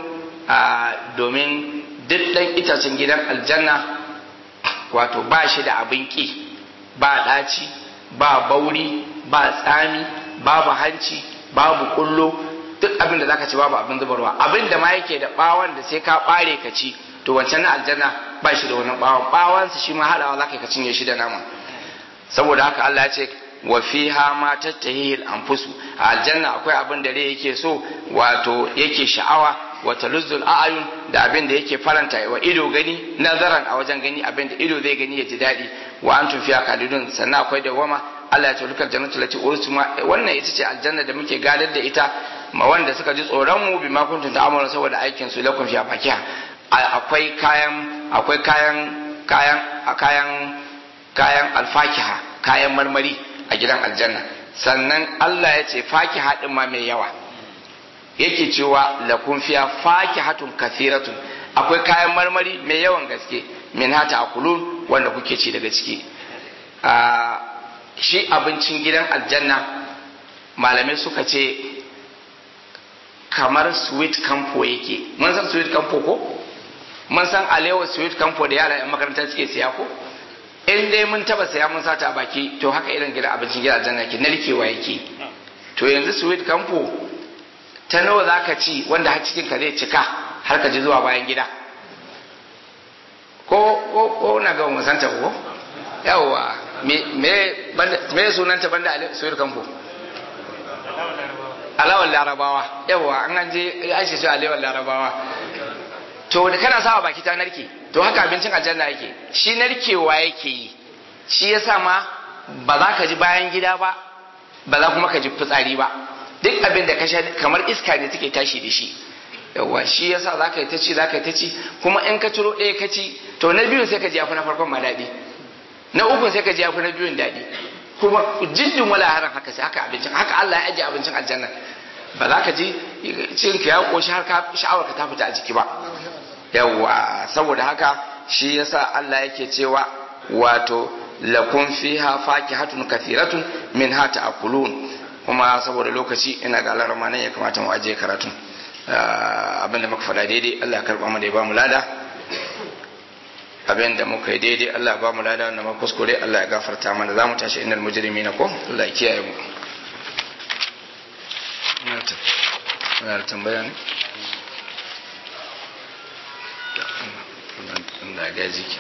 domin duk ɗan itacen gidan aljanna wato ba shi da abin ƙi ba ɗaci ba bauri ba tsami babu hanci babu kullo duk abin da zaka ci babu abin zubarwa abin da ma yake da ɓawon da sai ka ɓare ka ci to wancan na aljanna ba shi da wannan ɓawon ɓawonsa shi ma haɗawa zaka ka cinye shi da nama saboda haka Allah ya ce wa fiha ma tattahil anfusu a aljanna akwai abin da rai yake so wato yake sha'awa wa taluzzul a'yun da abin da yake faranta wa ido gani nazaran a wajen gani abin da ido zai gani ya ji daɗi wa antum fiha qalidun sannan akwai dawama Allah ya tulukar jannatu lati ursuma wannan ita ce aljanna da muke gadar da ita ma wanda suka ji tsoron mu bima kuntum ta'amalu saboda aikin su lakum fiha fakiha akwai kayan akwai kayan kayan kayan kayan alfakiha kayan marmari a gidan aljanna sannan Allah ya ce faki haɗin ma mai yawa yake cewa lakun fiya faki hatun kathiratun akwai kayan marmari mai yawan gaske min hata akulun wanda kuke ci daga ciki shi abincin gidan aljanna malamai suka ce kamar sweet campo yake mun san sweet campo ko mun san alewa sweet campo da yara 'yan makaranta suke siya ko in dai mun taba saya mun sata a baki to haka irin gida abincin gida aljanna yake narkewa yake to yanzu sweet campo ta nawa zaka ci wanda har cikin ka zai cika har ka ji zuwa bayan gida ko ko ko na ga mun santa ko yawa me me banda me sunanta banda sweet campo alawal larabawa yawa an an je an shi alawal larabawa to da kana sawa baki ta narke to haka abincin aljanna yake shi narkewa yake yi shi yasa ma ba za ka ji bayan gida ba ba za kuma ka ji fitsari ba duk abin da ka sha kamar iska ne take tashi da shi yawa shi yasa za ka yi ta ci za ka yi ta ci kuma in ka ciro ɗaya ka ci to na biyun sai ka ji yafi na farkon ma daɗi na ukun sai ka ji yafi na biyun daɗi kuma jiddin wala haran haka sai haka abincin haka Allah ya ajiye abincin aljanna ba za ka ji cikin ka ya koshi har ka sha'awar ka ta fita a jiki ba yawwa saboda haka shi yasa Allah yake cewa wato lakum fiha fakihatun kathiratun min hata akulun kuma saboda lokaci ina ga Allah ramanan ya kamata mu ajiye karatun abinda muka faɗa daidai Allah ya karɓa mu da ya ba mu lada abinda muka yi daidai Allah ya ba mu lada wanda muka kuskure Allah ya gafarta mana za mu tashi innal mujrimina ko Allah ya kiyaye mu ina da tambaya ne da gaji ke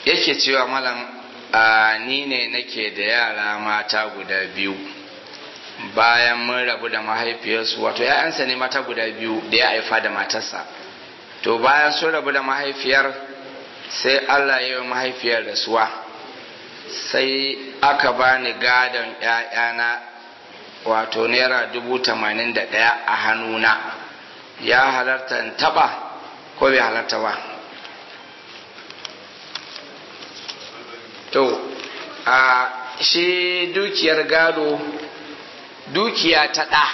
yake cewa malam ni ne nake da yara mata guda biyu bayan mun rabu da mahaifiyarsu wato ‘ya'yansa ne mata guda biyu da ya haifa da matarsa to bayan sun rabu da mahaifiyar sai Allah ya yi mahaifiyar rasuwa sai aka bani gadon ‘ya'yana wato naira dubu tamanin da ɗaya a hannuna ya halarta in taɓa ko bai halarta ba to a shi dukiyar gado dukiya ta ɗa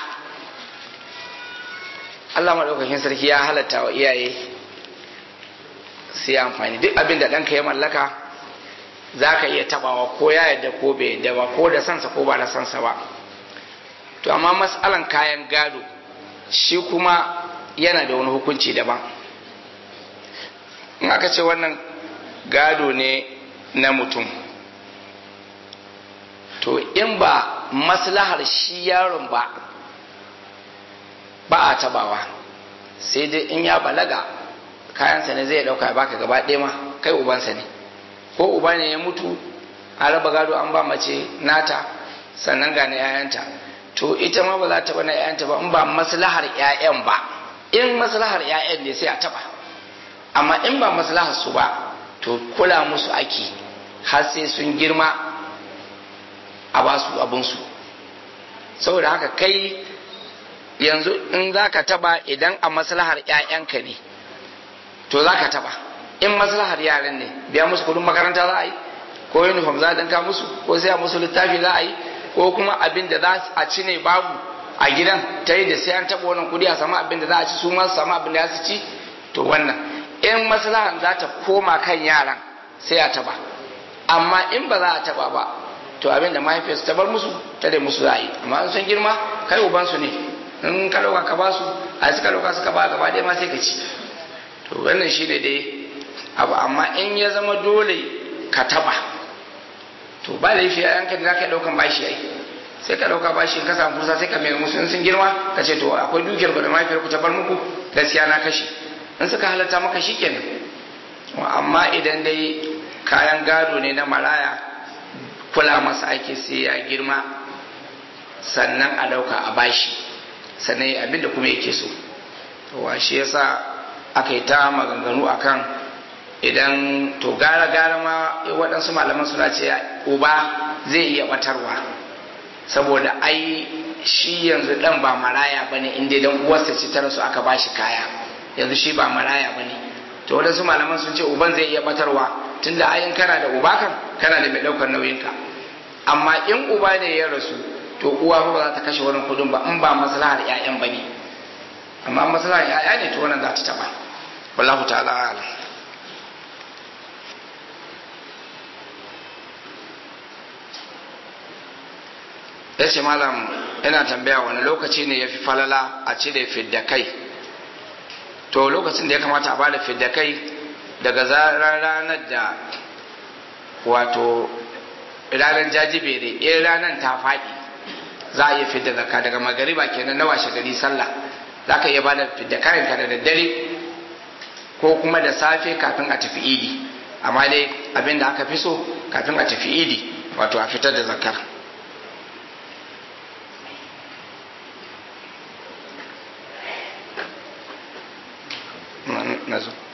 Allah maɗaukakin sarki ya halatta wa iyaye sai amfani duk abin da ɗanka ya mallaka za ka iya tabawa ko ya yadda ko bai yadda ba ko da sansa ko ba da sansa ba to amma matsalan kayan gado shi kuma yana da wani hukunci daban in aka ce wannan gado ne na mutum to in ba maslahar shi yaron ba ba a tabawa sai dai in ya balaga kayansa ne zai dauka ya baka gaba ɗaya ma kai ubansa ne ko uba ne ya mutu a raba gado an ba mace nata sannan ga na 'ya'yanta to ita ma ba za ta bana 'ya'yanta ba in ba maslahar 'ya'yan ba in maslahar 'ya'yan ne sai a taba amma in ba maslahar su ba to kula musu ake har sai sun girma a ba su abinsu saboda haka kai yanzu in za ka taba idan a maslahar 'ya'yanka ne to za ka taba in maslahar yaran ne biya musu kudin makaranta za a yi ko uniform za a danka musu ko sai a musu littafi za a yi ko kuma abin da za a ci ne babu a gidan ta yi da sai an taba wannan kudi a samu abin da za a ci su ma su samu abin da za su ci to wannan in maslahar za ta koma kan yaran sai a taba amma in ba za a taba ba to abin da mahaifiyarsu ta bar musu ta da musu za a yi amma in sun girma kai ubansu ne in ka dauka ka ba su a suka dauka suka ba gaba ɗaya ma sai ka ci to wannan shi ne dai abu amma in ya zama dole ka taba to ba da yafi yanka da zaka daukan bashi ai sai ka dauka bashi in ka samu fursa sai ka mai musu in sun girma ka ce to akwai dukiyar ku da mahaifiyar ku ta bar muku gaskiya na kashe in suka halatta maka shikenan amma idan dai kayan gado ne na maraya kula masa ake sai ya girma sannan a dauka a bashi sannan abinda kuma yake so wa shi yasa aka yi ta maganganu akan idan to gara gara ma waɗansu malaman suna ce uba zai iya batarwa saboda ai shi yanzu dan ba maraya bane inda dan uwarsa ce ta rasu aka bashi kaya yanzu shi ba maraya bane to waɗansu malaman sun ce uban zai iya batarwa tunda ayin kana da uba kan kana da mai ɗaukar nauyinka amma in uba ne ya rasu to uwa ba za ta kashe wannan kuɗin ba in ba maslahar 'ya'yan bane amma maslahar 'ya'ya ne to wannan za ta taɓa wallahu ta'ala alam ya ce malam ina tambaya wani lokaci ne ya fi falala a cire fidda kai to lokacin da ya kamata a bada fidda kai daga zarar ranar da wato ranar jajibere in ranar ta faɗi za a iya fidda zakka daga magariba kenan na washe gari sallah za ka iya bada fidda kayanka da daddare ko kuma da safe kafin a tafi idi amma dai abin da aka fi so kafin a tafi idi wato a fitar da zakar na zo